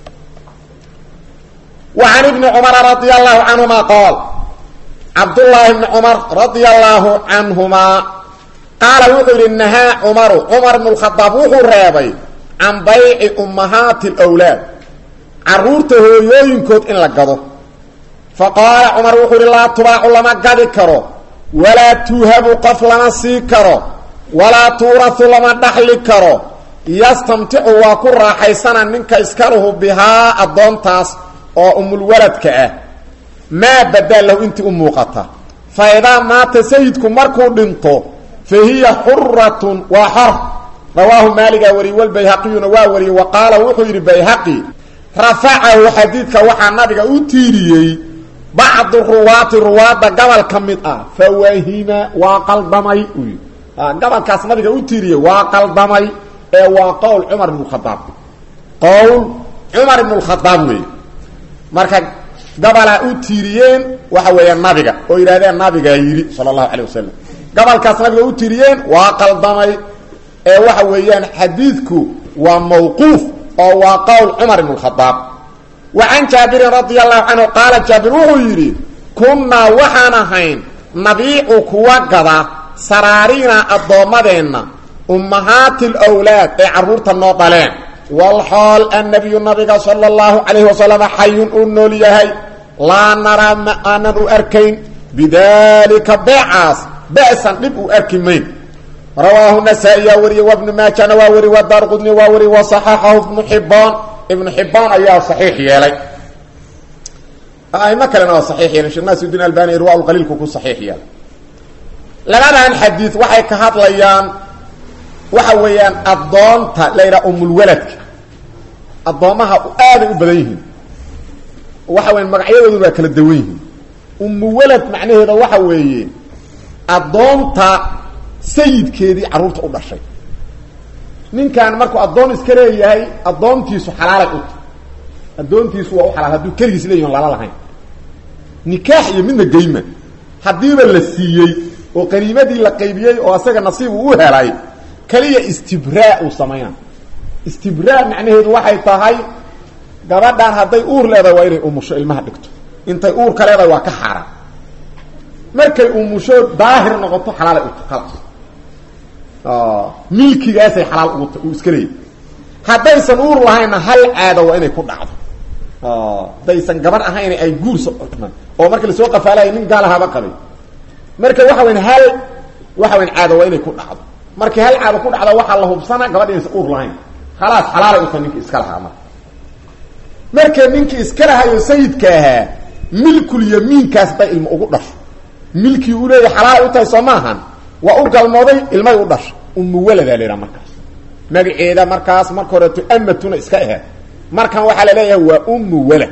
wa can ibni cumara radia allahu canhuma qaal cabdullaahi bni cumar radia allaahu canhumaa qaala wuxuu yidhi nahaa cumaru cumar bnu lkhadaab wuxuu reebay can bayci ummahaati alwlaad caruurta hooyooyinkood in la gado fa qaala cumar wuxuu yidhi laa tubaacu lama gadi karo walaa tuuhabu qof lama sii karo walaa tuurahu lama dhaxli karo yastamticu waa ku raaxaysana ninka iskaluhu bihaa addoontaas oo umulwaladka ah maa badaa lahu intii u muuqata fa idaa maata sayidku markuu dhinto fa hiya xuratun waa xor rawaahu maaligaa wariyey walbayhaqiyuna waa wariyey wa qaala wuxuu yidhi bayhaqi rafacahu xadiidka waxaa nabiga u tiiriyey bacdu ruwaati ruwaadda gobol ka mid ah fawahima waa qaldamay uu yidhi gobolkaas nabiga u tiiriyey waa qaldamay ee waa qowl cumar ibn khadaab qowl cumar ibn lkhadaab weeye marka gobolaa u tiiriyeen waxa weeyaan nabiga oo yidhahdeen nabigaa yidhi sala allahu calay wasalam gobolkaas nabiga u tiiriyeen waa qaldamay ee waxa weeyaan xadiidku waa mawquuf oo waa qowl cumar ibn khadaab wa can jaabirin radia allahu canhu qaala jaabir wuxuu yidhi kunnaa waxaan ahayn nabiicu kuwa gada saraariina addoommadeenna ummahaati alwlaad ee carruurta noo dhaleen walxool annabiyu nabiga sala allahu calayhi wasalam xayun uu nool yahay laa naraa ma aanan u arkayn bidalika beecaas ba'san dhib uu arki mayn rawaahu nasaa-iyaa wariyey wabnu maajana waa wari wa daar qudni waa wari wa saxaxahu ibnu xibaan ibnu xibaan ayaa saxiix yeelay aimo kalena waa saxiix yeelay sheekh naasirudiin albani irwaa qaliilku ku saxiix yeelay labadan xadiid waxay ka hadlayaan waxa weeyaan addoonta la yidhaha umulwaladka addoommaha aaday u badan yihiin waxa weyan magacyadoodu waa kala dawan yihiin umuwalad macnaheeda waxa weeye addoonta sayidkeedii carruurta u dhashay ninkan markuu addoon iska leeyahay addoontiisu xalaalay u tahy addoontiisu waa u xalaal hadduu keligiis leeyahi lala lahayn nikaax iyo midna geyma haddiiba la siiyey oo qaniimadii la qaybiyey oo asaga nasiib uu u helay keliya istibraa uu samayna istibraa macnaheedu waxay tahay gabadhan hadday uur leedahay waa inay umusho ilmaha dhigto intay uurka leedahay waa ka xaaraan markay umusho daahir noqoto xalaalay u tahy khalaas milkigaasay xalaal ugu uu iska leeyahy haddaysan uur lahaynna hal caado waa inay ku dhacdo haddaysan gabar ahayn ay guursa oo marka lasoo qafaalaya nin gaalahaaba qabay marka waxa weyn hal waxa weyn caado waa inay ku dhacdo markii hal caado ku dhacda waxaa la hubsana gabadh inaysan uur lahayn khalaas xalaalay uta ninkii iska lahaa marka marka ninkii iska lahayo sayidka ahaa milkul yamiinkaas hadday ilmo ugu dhasho milkii uu leeyahay xalaalay u tahay soo maahan waa u galmooday ilmay u dhashay umu waladaa la yidhaha markaas magaceeda markaas marka horeeto amatuna iska ahaad markan waxaa la leeyahay waa umu walad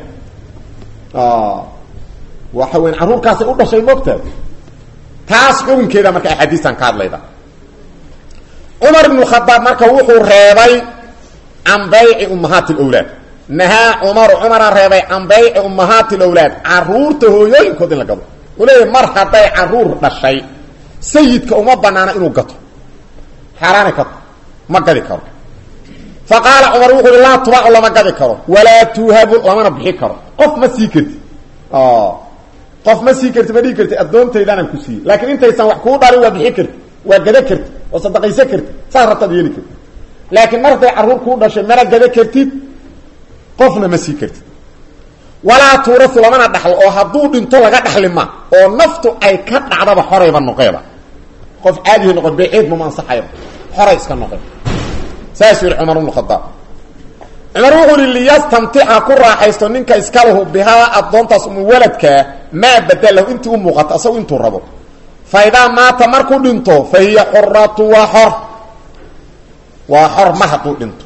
waxa weyn carruurkaasay u dhashay moogtaad taas xukunkeeda marka axaadiistan ka hadlayda cumar ibnu khadaab marka wuxuu reebay can bayci ummahaati lwlaad nahaa cumaru cumara reebay can bayci ummahaati lawlaad caruurta hooyooyinkood in la gado wuxuu leeyahy mar hadday caruur dhashay sayidka uma banaana inuu gato xaaraani ka ma gadi karo fa qaala cumar wuxu uhi laa tubaacu lama gadi karo walaa tuuhabu lamana bixi karo qof ma sii karti qof ma sii karti ma dhigi karti addoontaydaanaan ku siiyey laakiin intaysan wax kuu dhalin waa bixi karti waa gada karti waa sadaqaysa karti saas rabtaad yeeli karti laakiin mar hadday carruur kuu dhashay mana gada kartid qofna ma sii kartid walaa tuurau lamana dhaxlo oo hadduu dhinto laga dhaxli ma oo naftu ay ka dhacdaba xorayba noqeeba qof caadihi noqon beeceed mama ansaxayba xoray iska noqon saasuu yihi cumar bnu khadaab cumar wuxuu ihi liyastamtica ku raaxaysto ninka iskalahu bihaa addoontaas umu waladkaa maa badalahu intii u muuqato asagu intuu rabo fa idaa maata markuu dhinto fa hiya xuratu waa xor waa xor ma hadduu dhinto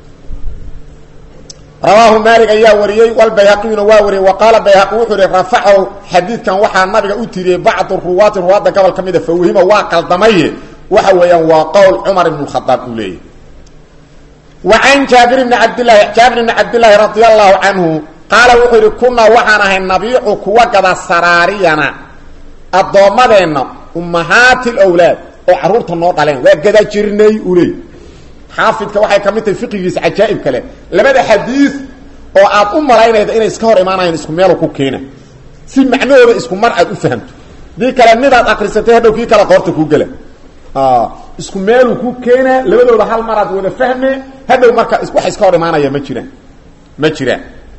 rawaahu maalik ayaa wariyey walbayhaqiyuna waa wariyey wa qaala bayhaqi wuxuu ihi rafacahu xadiidkan waxaa nabiga u tiriyey bacdu ruwaati ruwaadda gobol ka mida fawhima waa qaldamaye waxa weeyaan waa qowl cumar ibn khadaab uu leeyahy wa can jaabir bni cabdillaahi jaabir bni cabdillaahi radia allahu canhu qaala wuxuu yihi kunaa waxaan ahay nabiicu kuwa gada saraariyana addoommadeenna ummahaati lwlaad oo carruurta noo dhaleen waa gada jirnay uu leey xaafidka waxay ka mid tahay fiqigiisa cajaa'ib kale labada xadiid oo aad u malaynayda inay iska hor imaanayaan isku meelu ku keena si macnahooda isku mar aad u fahamto dii kale midaad akrisatay hadhow kii kale qoorta kuu gela isku meeluu ku keenaa labadooda hal maraad wada fahme hadhow marka wax iska hor imaanaya ma jiraan ma jiraan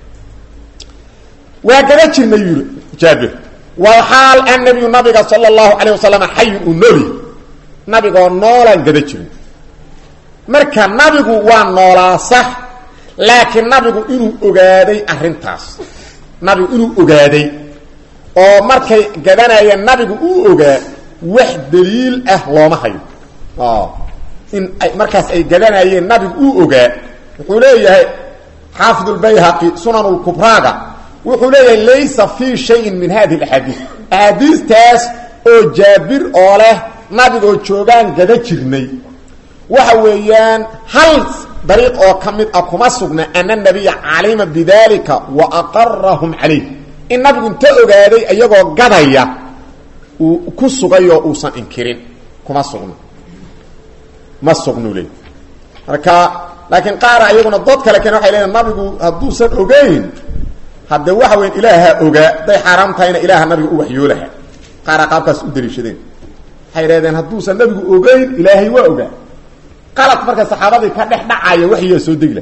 waa gada jirnay yuri jaabir walxaal annabiyu nabiga sala allahu calayh wasalam xayun uu nooli nabigoo noolaan gada jirnay marka nabigu waa noolaa sax laakiin nabigu inuu ogaaday arrintaas nabigu inuu ogaaday oo markay gadanayeen nabigu uu ogaa wax daliil ah looma hayo in ay markaas ay gadanayeen nabigu uu ogaa wuxuu leeyahay xaafid lbayhaqi sunan lkubraaga wuxuu leeyahay laysa fii shayin min hadihi axaadiis axaadiistaas oo jaabir oo leh nabigoo joogaan gada jirnay waxa weeyaan hal dariiq oo ka mid ah kuma sugna ana nabiya calima bidalika wa aqarahum calayh in nabigu inta ogaaday iyagoo gadaya uu ku sugayoo uusan inkirin kuma sugno ma sugnu le marka laakiin qaara iyaguna dood kale keen waxay leeyiin nabigu hadduusan ogeyn hadde waxa weyan ilaaha ogaa hadday xaaraam tahayna ilaaha nabiga u waxyoolaha qaara qaabkaas u daliishadeen waxay dhahdeen hadduusan nabigu ogeyn ilaahay waa ogaa qalad marka saxaabadii ka dhex dhacaya waxyaa soo degla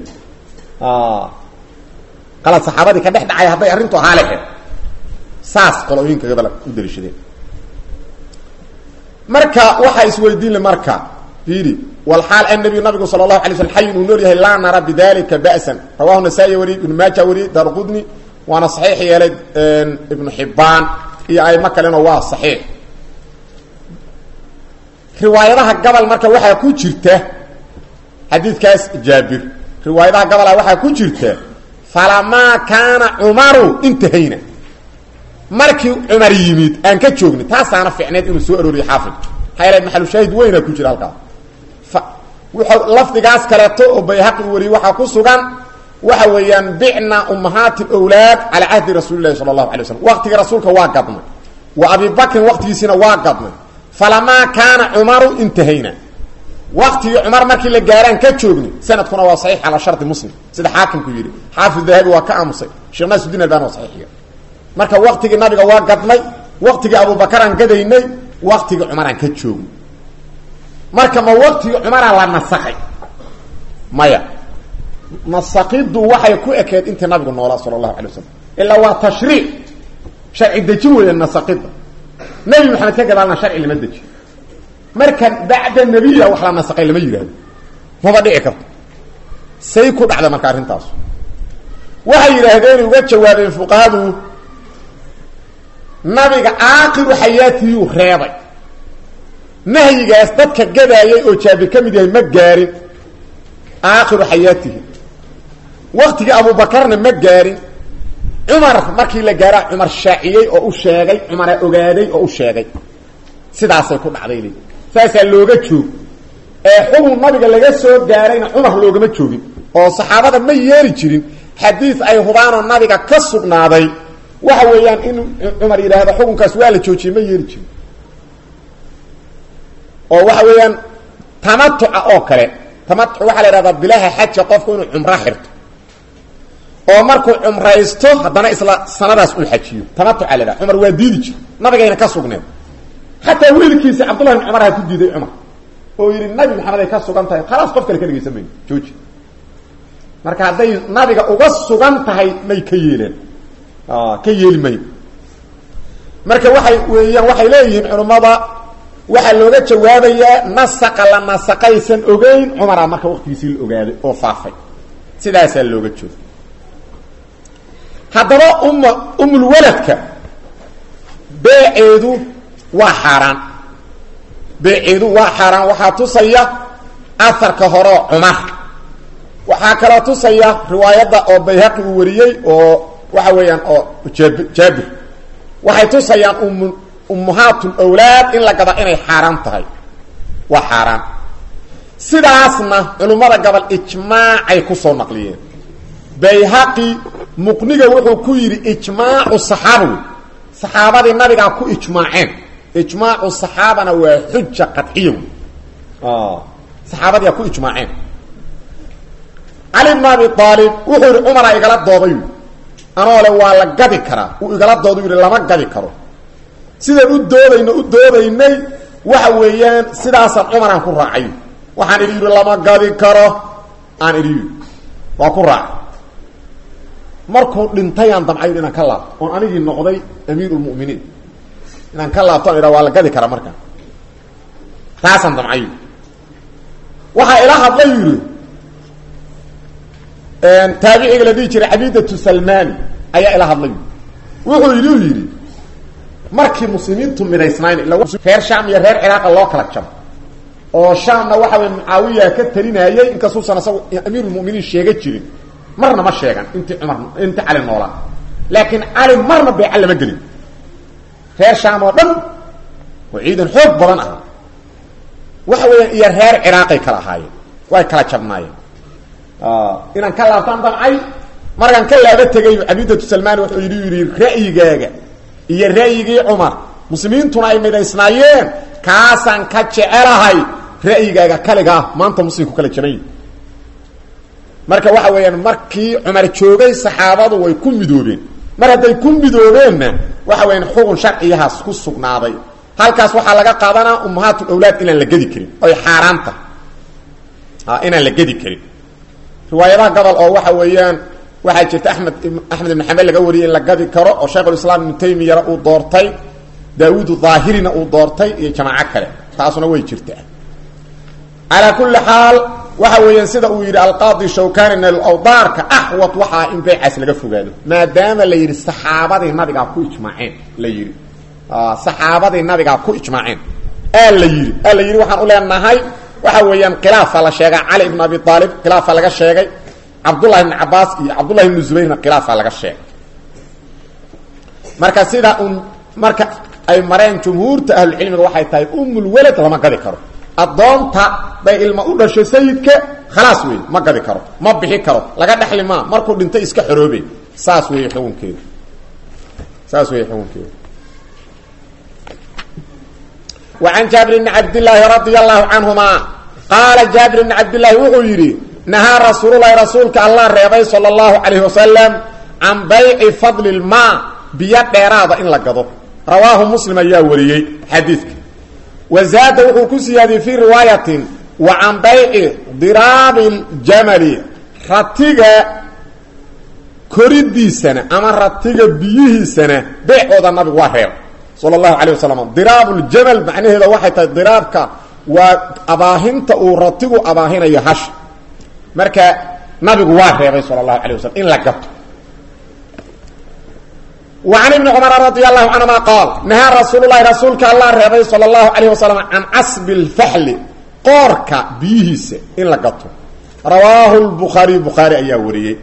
qalad saxaabadii ka dhex dhacaya hadday arrintu ahaa lehe saas qolooyinka gabal u daliishadeen marka waxaa isweydiinle marka fiiri walxaal annabiyu nabigu sala allahu alay slm xayin uu nool yahay laa nara bidalika ba'san rawahu nasaa-i wariyey ibnu maaja wariyey daarqudni waana saxiix yeelay ibnu xibbaan iyo aymo kalena waa saxiix riwaayadaha gabal marka waxaa ku jirta xadiidkaas jaabir riwaayadaha gabalaa waxaa ku jirta falamaa kaana cumaru intahayna markii cumar yimid aan ka joogni taasaana ficneed inuu soo arooriyo xaafid maxaa yaele maxalushaahid weyna ku jira halkaas wuxuu lafdigaas kaleeto oo bayhaqi u wariyey waxaa ku sugan waxa weeyaan bicna ummahaati wlaad calaa cahdi rasuuli lahi sala allahu alay waslam waqtigii rasuulka waa gadnay wa abi bakrin waqtigiisiina waa gadnay falamaa kaana cumaru intahayna waqtigii cumar markii la gaaraan ka joogni sanadkuna waa saxiix calaa shardi muslim sida xaakimku yidhi xaafid dahabi waa ka aamusay sheekh naasudin albani waa saxiixiya marka waqtigii nabiga waa gadnay waqtigii abubakaraan gadaynay waqtigii cumaraan ka joogni marka ma waqtigii cumaraa la nasakay maya nasakiddu waxay ku ekeed intii nabigu noolaa sala allahu alay wasalam ilaa waa tashriic sharci dejin weeya nasakidda nebi maxamed ka gadaalna sharci lama dejiyo marka bacda nebiya wax la nasakay lama yidhaahdo maba dhici karto say ku dhacda marka arrintaas waxay yidhaahdeen uga jawaabeen fuqahadu nabiga aakiru xayaatiyuu reebay nahyigaas dadka gadaayay oo jaabir ka mid yahay ma gaarin aakhiru xayaatihi waktigii abubakarna ma gaarin cumar markii la gaaraa cumar shaaciyey oo u sheegay cumara ogaaday oo u sheegay sidaasay ku dhacday l saasaa looga joog ee xukun nabiga laga soo gaarayna cumar loogama joogin oo saxaabada ma yeeli jirin xadiid ay hubaanoo nabiga ka sugnaaday waxa weeyaan in cumar yidhaahdo xukunkaas waa la joojiyey ma yeeli jirin oo waxa weeyaan tamatuca oo kale tamatuc waxaa la ihahdaa bilaha xaja qofku inuu cumro xirto oo markuu cumraysto haddana isla sanadaas uu xajiyo tamatuca la dhaha cumar waa diidi jir nabigayna ka sugneed xataa wiilkiisi cabdullahi bin cumar ha ku diiday cumar oo yidhi nabi maxamed ay ka sugan tahay khalaas qof kale ka dhegaysan mayno jooji marka hadday nabiga uga sugan tahay may ka yeeleen ka yeeli mayn marka waxay weeyaan waxay leeyihiin culummada waxaa looga jawaabayaa nasaqa la nasaqaysan ogeyn cumara marka waqtigiisii la ogaaday oo faafay sidaasaa looga jooga haddaba umma umulwaladka beeceedu waa xaaraan beeceedu waa xaaraan waxaa tusaya aharka horeo cumar waxaa kaloo tusaya riwaayadda oo bayhaqi uu wariyey oo waxa weeyaan oo jaab jaabir waxay tusayaan um ummahaatl awlaad in la gada inay xaaraan tahay waa xaaraan sidaasna culimmada gobol ijmaacay kusoo naqliyeen bayhaqi muqniga wuxuu ku yidhi ijmaacu saxaaba wey saxaabadii nabigaa ku ijmaaceen ijmaacu saxaabana waa xuja qadciya wey saxaabadiia ku ijmaaceen cali bn abi aalib wuxuu yidhi cumaraa igala dooday anoo le waa la gadi karaa uu igala dooda yidhi lama gadi karo sidaan u doodayno u doodaynay waxa weeyaan sidaasaan cumaraan ku raacay waxaan idhi yidhi lama gadi karo aan idhi waa ku raacay markuu dhintayaan damcay inaan ka laabto oon anigii noqday amiir lmuminiin inaan ka laabto an idha waa la gadi karaa markaa taasaan damcay waxaa ila hadlay yidhi taabiciga la dhihi jiray cabidatu salmani ayaa ila hadlay wuxuu yidhi u yidhi markii muslimiintu midaysnayn reer sham iyo reer ciraaqa loo kala jabo oo shaamna waxa wey mucaawiya ka talinayay inkastuusan isagu amiirulmuminiin sheega jirin marna ma sheegan intii cumar intii cali noolaa laakiin cali marna beeca lama gelin reer shaam oo dhan oo ciidan xoog badan ah waxa weeyaan iyo reer ciraaqay kala ahaayeen way kala jabnaayeen inaan ka laabtaan damcay markaan ka laaba tegay cabidatu salmani wuxuu yidhi yidhi ra'yigaaga iyo ra'yigii cumar muslimiintuna ay midaysnaayeen kaasaan ka jecelahay ra'yigaaga kaliga ah maanta muslimku kala jaban yihi marka waxa weeyaan markii cumar joogay saxaabadu way ku midoobeen mar hadday ku midoobeenna waxa weyaan xugun sharciyahaas ku sugnaaday halkaas waxaa laga qaadanaa ummahaatu awlaad inaan la gedi karin oy xaaraanta inaan la gedi karin riwaayadaha gobol oo waxa weeyaan waxaa jirta amed axmed ibn xambel laga wariyay in la gadi karo oo shaykhulislaam ibnu taymiyana uu doortay daawuudu daahirina uu doortay iyo jamaaco kale taasuna way jirtaa calaa kulli xaal waxa weeyaan sida uu yidhi alqaadi shawkani nalawdaarka axwad waxaa in beycaas laga fogaado maadaama la yidhi saxaabadii nabigaa ku ijmaaceen la yidhi saxaabadii nabigaa ku ijmaaceen aa la yidhi aa la yidhi waxaan u leenahay waxa weeyaan khilaafa la sheega cali ibn abi aalib khilaafa laga sheegay cabdullahi ibn cabaas iyo cabdullahi ibnu zubayrna khilaafa laga sheegay marka sida un marka ay mareen jumhuurta ahlucilmiga waxay tahay umulwalad lama gadi karo addoonta bay ilma u dhasho sayidka khalaas wey ma gadi karo ma bixi karo laga dhexli maa markuu dhinto iska xoroobe saas wey xukunkeedu saas wey xukunkeedu وعن jaaبر بن cabdاللaahi رaضي الله canهuma qaala jaaبir بن cabdاللahi wuxuu yidhi nahaa rasuululahi rasuulka allah reebay salى الlahu عalيه wasaلم can bayci fadl الma biyo dheeraada in la gado rawaahu mslim ayaa wariyey xadiidka wazaada wuxuu ku siyaadiyey fii riwaayatin wa can bayci diraabi اljamali ratiga koridiisana ama ratiga biyihiisana beecooda nabigu waa reeb sal اlahu alيه waslm diraab اljamal macnaheeda waxay tahay diraabka waa abaahinta uu ratigu abaahinayo hash marka nabigu waa reebay sal اlahu alيه waslm in la gato وعn iبni cmr radي الlahu canهuma qaal nahaa rasuul lahi rasuulka allah reebay salى الlahu عalيه waslm can casbi اlfaxli qoorka biyihiisa in la gato rawaahu الbukhaariy bukhaari ayaa wariyey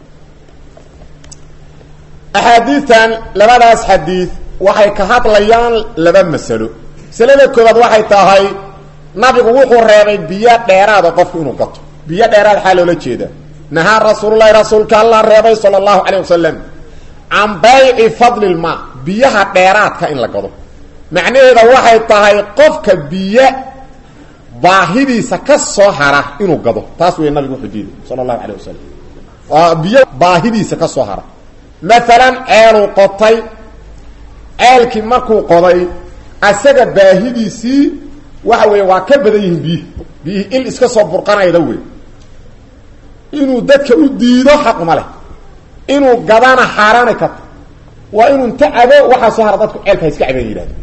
axaadiitan labadaas xadiid waxay ka hadlayaan laba masalo masalada koobaad waxay tahay nabigu wuxuu reebay biyo dheeraada qofku inuu gato biyo dheeraad xaa loola jeeda nahaa rasuululahi rasuulka allah reebay sala allahu calayh wasalam can bayci fadli lmaa biyaha dheeraadka in la gado macnaheeda waxay tahay qofka biyo baahidiisa ka soo hara inuu gado taas wey nabigu wuxuu diiday sala allahu calayh wasalam biyo baahidiisa ka soo hara maalan ceeluu qotay ceelkii markuu qoday asaga baahidiisii waxa weeye waa ka badan yihiin biyihi biyihii il iska soo burqanayda wey inuu dadka u diido xaquma leh inuu gadana xaaraanay karto waa inuu inta cabo waxaa soo hara dadku ceelka ha iska cabeen yidhahdo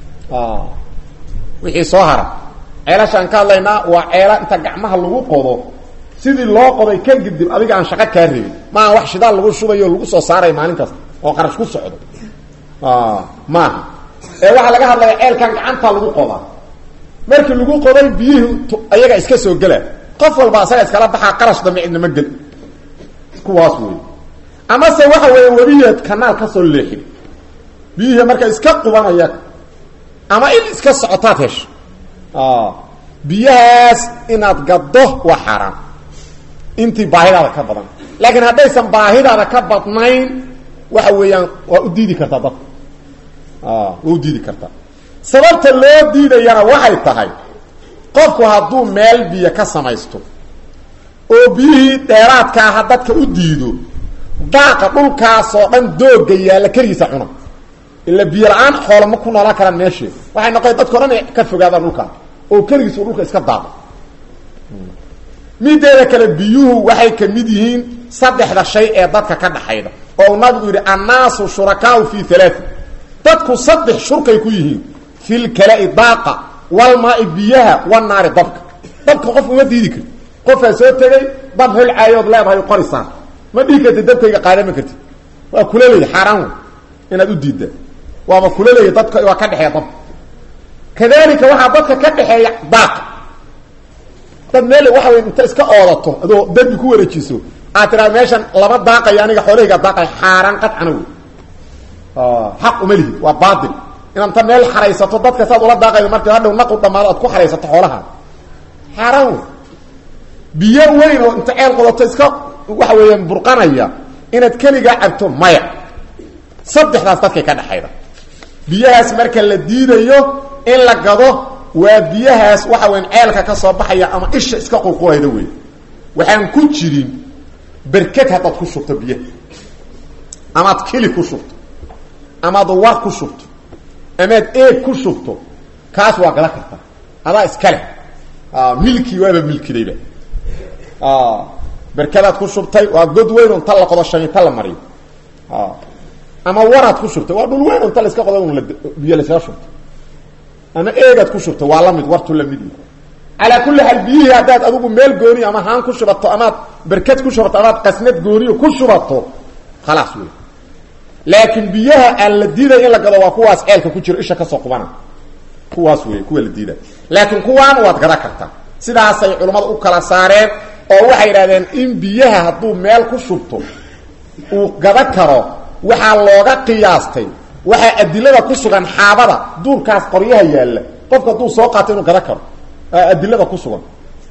wixii soo hara ceelashaan ka hadlaynaa waa ceela inta gacmaha lagu qodo sidii loo qoday ka gidib adiga aan shaqo kaa rabin maaha wax shidaal lagu shubayo lagu soo saaray maalin kasta oo qarash ku socdo maaha ee waxaa laga hadlaya ceelkan gacanta lagu qodaa markii lagu qoday biyihii ayaga iska soo gela qof walba asaga iskala baxaa qarash dambe cidnama gel kuwaas wey amase waxa weeye webiyeed kanaal ka soo leexin biyihii marka iska qubanaya ama il iska socotaad hesho biyahaas inaad gaddo waa xaaraan intii baahidaada ka badan laakiin haddaysan baahidaada ka badnayn waxa weeyaan waa u diidi kartaa dadka waa u diidi kartaa sababta loo diidayana waxay tahay qofku hadduu meel biyo ka samaysto oo biyihii dheeraadka aha dadka u diido daaqa dhulkaasoo dhan dooga yaalla keligiisa cuna ila biyo la-aan xoolama ku noolaan karaan meeshee waxay noqon dadkao dhan ka fogaadaan dhulkaa oo keligiis uu dhulka iska daado mideeda kale biyuhu waxay ka mid yihiin saddexda shay ee dadka ka dhaxayda oo uu nabigu yidhi annaasu shurakaau fi alaai dadku saddex shurkay ku yihiin fi lkala-i daaqa walmaai biyaha wanaari dabka dabka qof uma diidi karti qofaa soo tegay dab holcaayood leedahay qorisaan ma dhihi karti dabkayga qaadama karti waa kula leeya xaaraan wey inaad u diidda waaba kula leeya dadka waa ka dhexeeya dabka kadalika waxaa dadka ka dhexeeya daaqa dad meel waxa wey inta iska oodato adoo derbi ku wareejiso aad tiraa meeshan lama daaqayo aniga xoolahayga daaqay xaaraan qadcana wey xaq uma lihid waa baatil inaad inta meel xaraysato dadka saad ula daaqaydo markii hadhow naqu dhamaado aad ku xaraysato xoolaha xaaraan wey biyo weyn oo inta ceel qodato iska waxa weeyaan burqanaya inaad keligaa cabto maya saddexdaas dadkay ka dhexayda biyahaas marka la diidayo in la gado waa biyahaas waxa weyan ceelka ka soo baxaya ama isha iska qulqulayda wey waxaan ku jirin berked haddaad ku shubto biyaha amaad kili ku shubto amaad war ku shubto amaad eeg ku shubto kaas waa gada kartaa adaa iska leh milki waaba milkidayba berkadaad ku shubtay waa god weyn oo inta la qodo shamiita la mariyo ama waraad ku shubtay waa dhul weyn oo inta la iska qodo un biyo laskaga shubto ama eegaad ku shubtay waa lamid wartu lamid yi calaa kulli xaal biyihii haddaad adigu meel gooniyo ama haan ku shubato amaad berked ku shubato amaad qasnad gooniyo ku shubato khalaas wey laakiin biyaha aan la diiday in la gado waa kuwaas ceelka ku jiro isha kasoo qubana kuwaas wey kuwa la diiday laakiin kuwaan waad gada kartaa sidaasay culammada u kala saareen oo waxay yidhahdeen in biyaha hadduu meel ku shubto uu gada karo waxaa looga qiyaastay waxaa adilada ku sugan xaabada duurkaas qoryaha yaalla qofka hadduu soo qaato inuu gada karo adilada ku sugan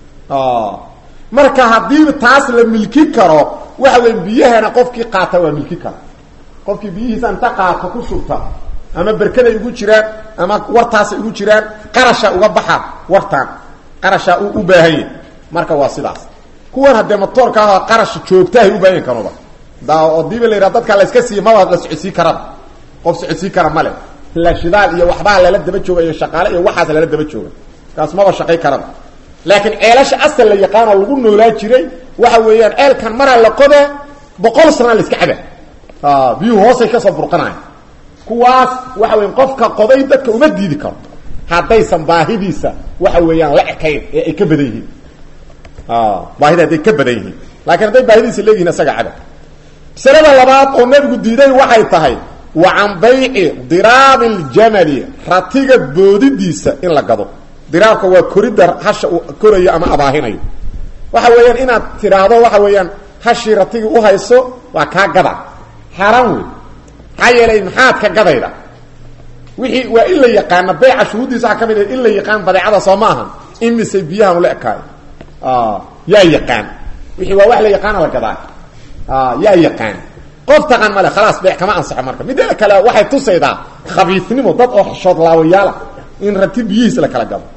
marka haddii taas la milki karo waxa weya biyahana qofkii qaata waa milki kara qofkii biyihiisa inta qaato ku shubta ama berkaday ugu jiraan ama wartaasay ugu jiraan qarasha uga baxa wartaan qarashaa u u baahan yahy marka waa sidaas kuwan haddee matoorka ah qarash joogtahay u baahan kanuba da odiiba la yidhaha dadka la iska siiya maba la socodsii karaba qof socodsii kara male la shidaal iyo waxbaa lala daba jooga iyo shaqaale iyo waxaas lala daba jooga kaas maba shaqay karaba laakiin ceelasha asal la yaqaanoo lagu noolaa jiray waxa weeyaan ceelkan maraa la qodaa boqol sanaa la iska caba biyuhu hoosay kasoo burqanayan kuwaas waxa weya qofka qoday dadka uma diidi karo haddaysan baahidiisa waxa weeyaan la ekayn ee ay ka badan yihiin baahida hadday ka badan yihiin laakiin hadday baahidiisa leeyihin isaga caba masalada labaad oo nebigu diiday waxay tahay wa can bayci diraabi ljamali ratiga boodidiisa in la gado diraabka waa koridda hasha uu korayo ama abaahinayo waxa weeyaan inaad tidhaahdo waxa weeyaan hashii ratigi uhayso waa kaa gada xaaraan wey maxaa yeelay maxaad ka gadayda wixii waa in la yaqaana beyca shuhuuddiisa waxaa ka mid in la yaqaan badeecada soo ma ahan imise biyahan ula ekaayo yaa yaqaan wixii waa wax la yaqaana la gadaa yaa yaqaan qof taqaan male khalaas bee kama ansaxo marka mideeda kale waxay tusaydaa khabiisnimo dad oo xishood laawayaala in rati biyihiis la kala gado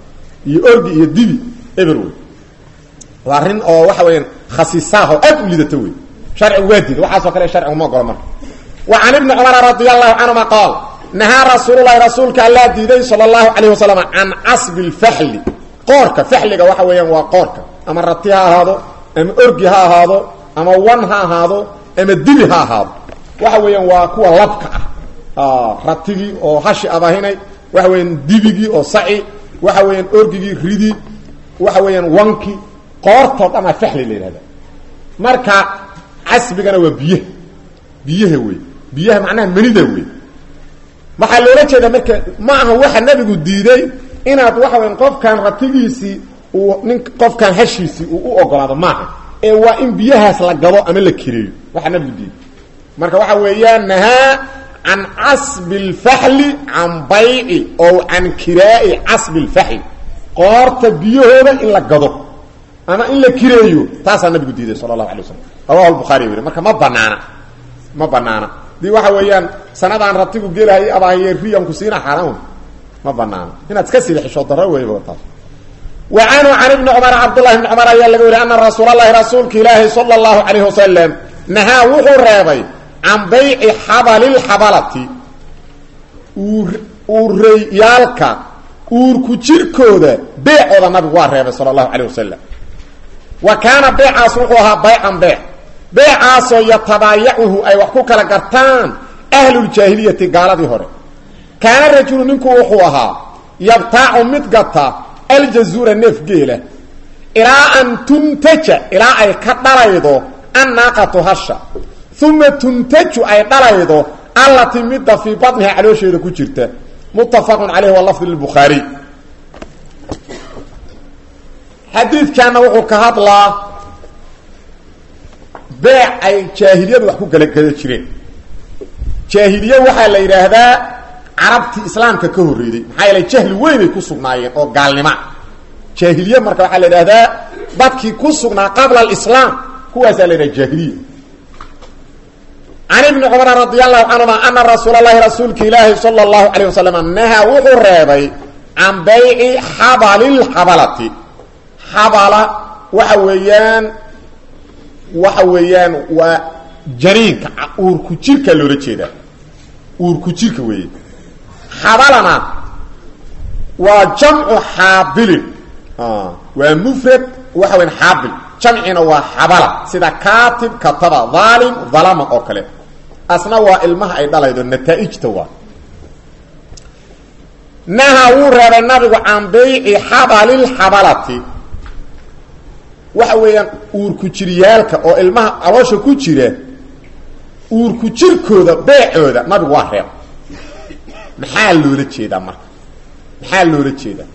iyo orgi iyo dibi eber wey waa arrin oo waxa weeyaan khasiisaah oo aad u lidata wey sharcigu waa diida waxaasoo kale sharcigu ma ogola marka wa can ibni cumara radi allahu canhuma qaal nahaa rasuululahi rasuulka allaa diiday sala allahu calayh wasalam can casbi lfaxli qoorka faxliga waxa weeyaan waa qoorka ama rati ha ahaado ama orgi ha ahaado ama wan ha ahaado ama dibi ha ahaado waxa weeyaan waa kuwa labka ah ratigii oo hashi abahinay waxa weeyaan dibigii oo saci waxa weeyaan orgigii ridi waxa weeyaan wanki qoortoo dhan aa faxli la yidhahda marka casbigana waa biyaha biyaha wey biyaha macnaha manida wey waxaa loola jeeda marka ma aha waxa nabigu diiday inaad waxa weyan qofkan ratigiisii uu nin qofkan hashiisii uu u ogolaado maaha ee waa in biyahaas la gado ama la kireeyo waxaa nabigu diiday marka waxa weeyaan nahaa can casbi lfaxli can bayci oo can kiraa'i casbi lfaxli qoorta biyahooda in la gado ama in la kireeyo taasaa nabigu diiday sala allahu alay waslam rawahu lbukhari weri marka ma banaana ma banaana dii waxa weeyaan sanadaan ratigu gelahay abaahiye riyanku siina xaaraan ma banaana inaad iska sida xishoo daro weyba taas wa canhu can ibni cumar cabdullahi bni cumar ayaa laga weriy ana rasuul allahi rasuulka ilaahi sala allahu calayh wasalam nahaa wuxuu reebay can bayci xabalilxabalati uureyyaalka uurku jirkooda beecooda nabigu waa reebay sala allahu calayh wasalam wa kaana beecaas wuxuu ahaa baycan beec beecaasoo yatabaayacuhu ay wax ku kala gartaan ahluljaahiliyati gaaladii hore kaana rajulu ninku wuxuu ahaa yabtaacu mid gata aljazuura neef geela ilaa an tuntaja ilaa ay ka dhalaydo annaaqatu hasha uma tuntaju ay dhalaydo allatii midda fii badniha caloosheeda ku jirta muttafaqun caleyhi waa lafdi lbukhaariy xadiidkaana wuxuu ka hadlaa beec ay jaahiliyadu wax ku kala gada jireen jaahiliye waxaa la yidhaahdaa carabtii islaamka ka horreeyey maxaa yeele jahli weynay ku sugnaayeen oo gaalnima jaahiliye marka waxaa la yidhahdaa dadkii ku sugnaa qabla alislaam kuwaasaa la yidhaha jaahiliya can ibni cumar radi allahu canhuma ana rasuula allahi rasuulka ilaahi sala allahu calayh wasalam nahaa wuxuu reebay can bayci xabalilxabalati xabala waxa weeyaan waxa weeyaan waa janiinka uurku jirka loola jeedaa uurku jirka weeye xabalana waa jamcu xaabilin waa mufrad waxa weyan xaabil jamcina waa xabala sida kaatib kataba dhaalim dhalama oo kale asna waa ilmaha ay dhalaydo nataaijta waa naha wuu reebay nabigu can bayci xabalilxabalati waxa weeyaan uurku jiryaalka oo ilmaha caloosha ku jira uurku jirkooda beecooda nabigu waa reeb maxaa loola jeedaa marka maxaa loola jeedaa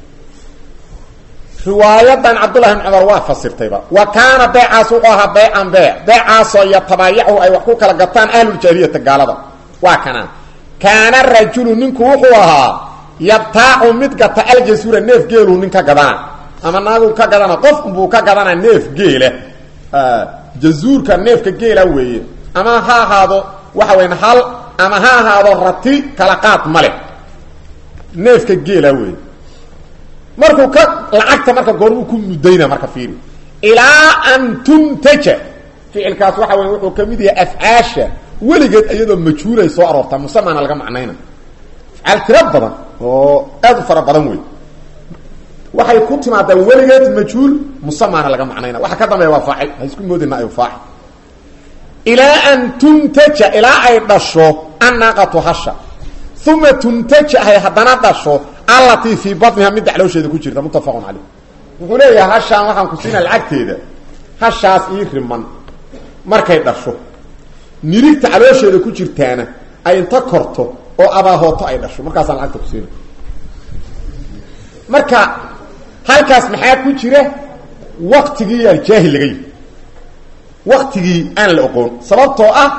riwaayadan cabdullahi bn cumar waa fasirtayba wa kaana beecaas wuxuu ahaa beycan beec beecaasoo yatabaayacu ay wax ku kala gataan ahluljaahiliyata gaalada waa kanaan kaana rajulu ninku wuxuu ahaa yabtaacu mid gata aljasuura neef geeluu nin ka gadana ama naagu ka gadana qofkunbuu ka gadana neef geela jazuurka neefka geela weeye ama ha ahaado waxa weyan hal ama ha ahaado rati kala qaad ma leh neefka geela weeye markuu ka lacagta marka goormuu ku mudayna marka fiiri ilaa an tuntaja ficilkaas waxa weya wuxuu ka mid yahay afcaasha weligeed iyadoo majhuulay soo aroortaa musamana laga macnayna afcaal tiro badan oo aad u fara badan wey waxay ku timaadaa weligeed majhuul musamaana laga macnayna waxa ka dambeeya waa faacil ha isku moodina ay faacil ilaa an tuntaja ilaa ay dhasho annaaqatu hasha uma tuntaja ay haddana dhasho allatii fii badniha midda caloosheeda ku jirta muttafaqun caleyh wuxuu leeyahay hashaan waxaan ku siina lacagteeda hashaas ii riman markay dhasho nirigta caloosheeda ku jirtaana ay inta korto oo abaahooto ay dhasho markaasaan lacagta ku siina marka halkaas maxaa ku jira waktigii yaa jaahil laga yihi waktigii aan la oqoon sababtoo ah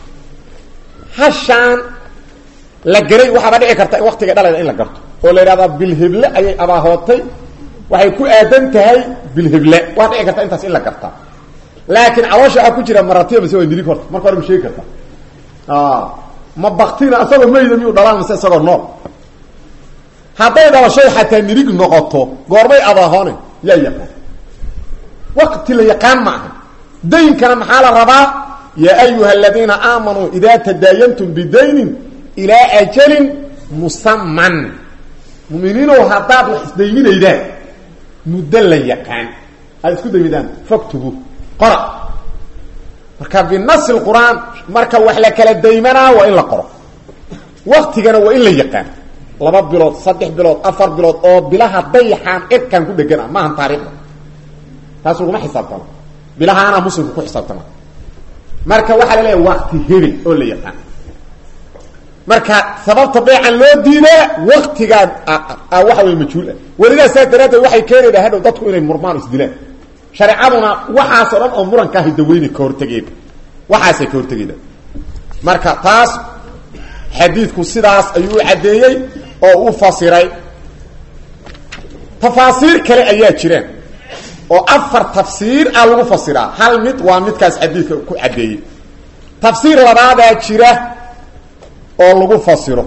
hashaan la garay waxaaba dhici karta in waktiga dhalayda in la garto oo la yidhahdaa bilheble ayay abaahootay waxay ku aadan tahay bilheble waa dhici karta intaas in la gartaa laakiin caloosha waxaa ku jira maratiya mase waa nirig horta marka hore ma sheegi karta ma baktina isagoo mayda miyuu dhalaan mase isagoo nool hadday dhalashay xataa nirig noqoto goormay adaahone yaa yaqaan waqti la yaqaan ma aha daynkana maxaa la rabaa yaa ayuha aladiina aamanuu idaa tadaayantum bidaynin ilaa ajalin musaman muminiinow haddaad wax isdayminaydaan muddo la yaqaan aad isku daymidaan fogtugu qora marka binasi qur-aan marka wax la kala daymanaa waa in la qoro waktigana waa in la yaqaan laba bilood saddex bilood afar bilood oo bilaha dayaxaan cirkan ku dhegana maahan taariikhda taas laguma xisaabtamo bilahaana muslimka ku xisaabtama marka waxaa la leeyahay wakti hebel oo la yaqaan marka sababta beecan loo diidaa waktigaa waxa wey majhuul ah welidaa saas daraaddeed waxay keenaydaa hadhow dadku inay murmaan isdilaan shareecaduna waxaasoo dhan oo murankaa hidaweyne ka hortegeeda waxaasay ka hortegeyda marka taas xadiidku sidaas ayuu u caddeeyey oo u fasiray tafaasiir kale ayaa jiraan oo afar tafsiir ah lagu fasiraa hal mid waa midkaas xadiidka ku caddeeyey tafsiir labaadaa jira oo lagu fasiro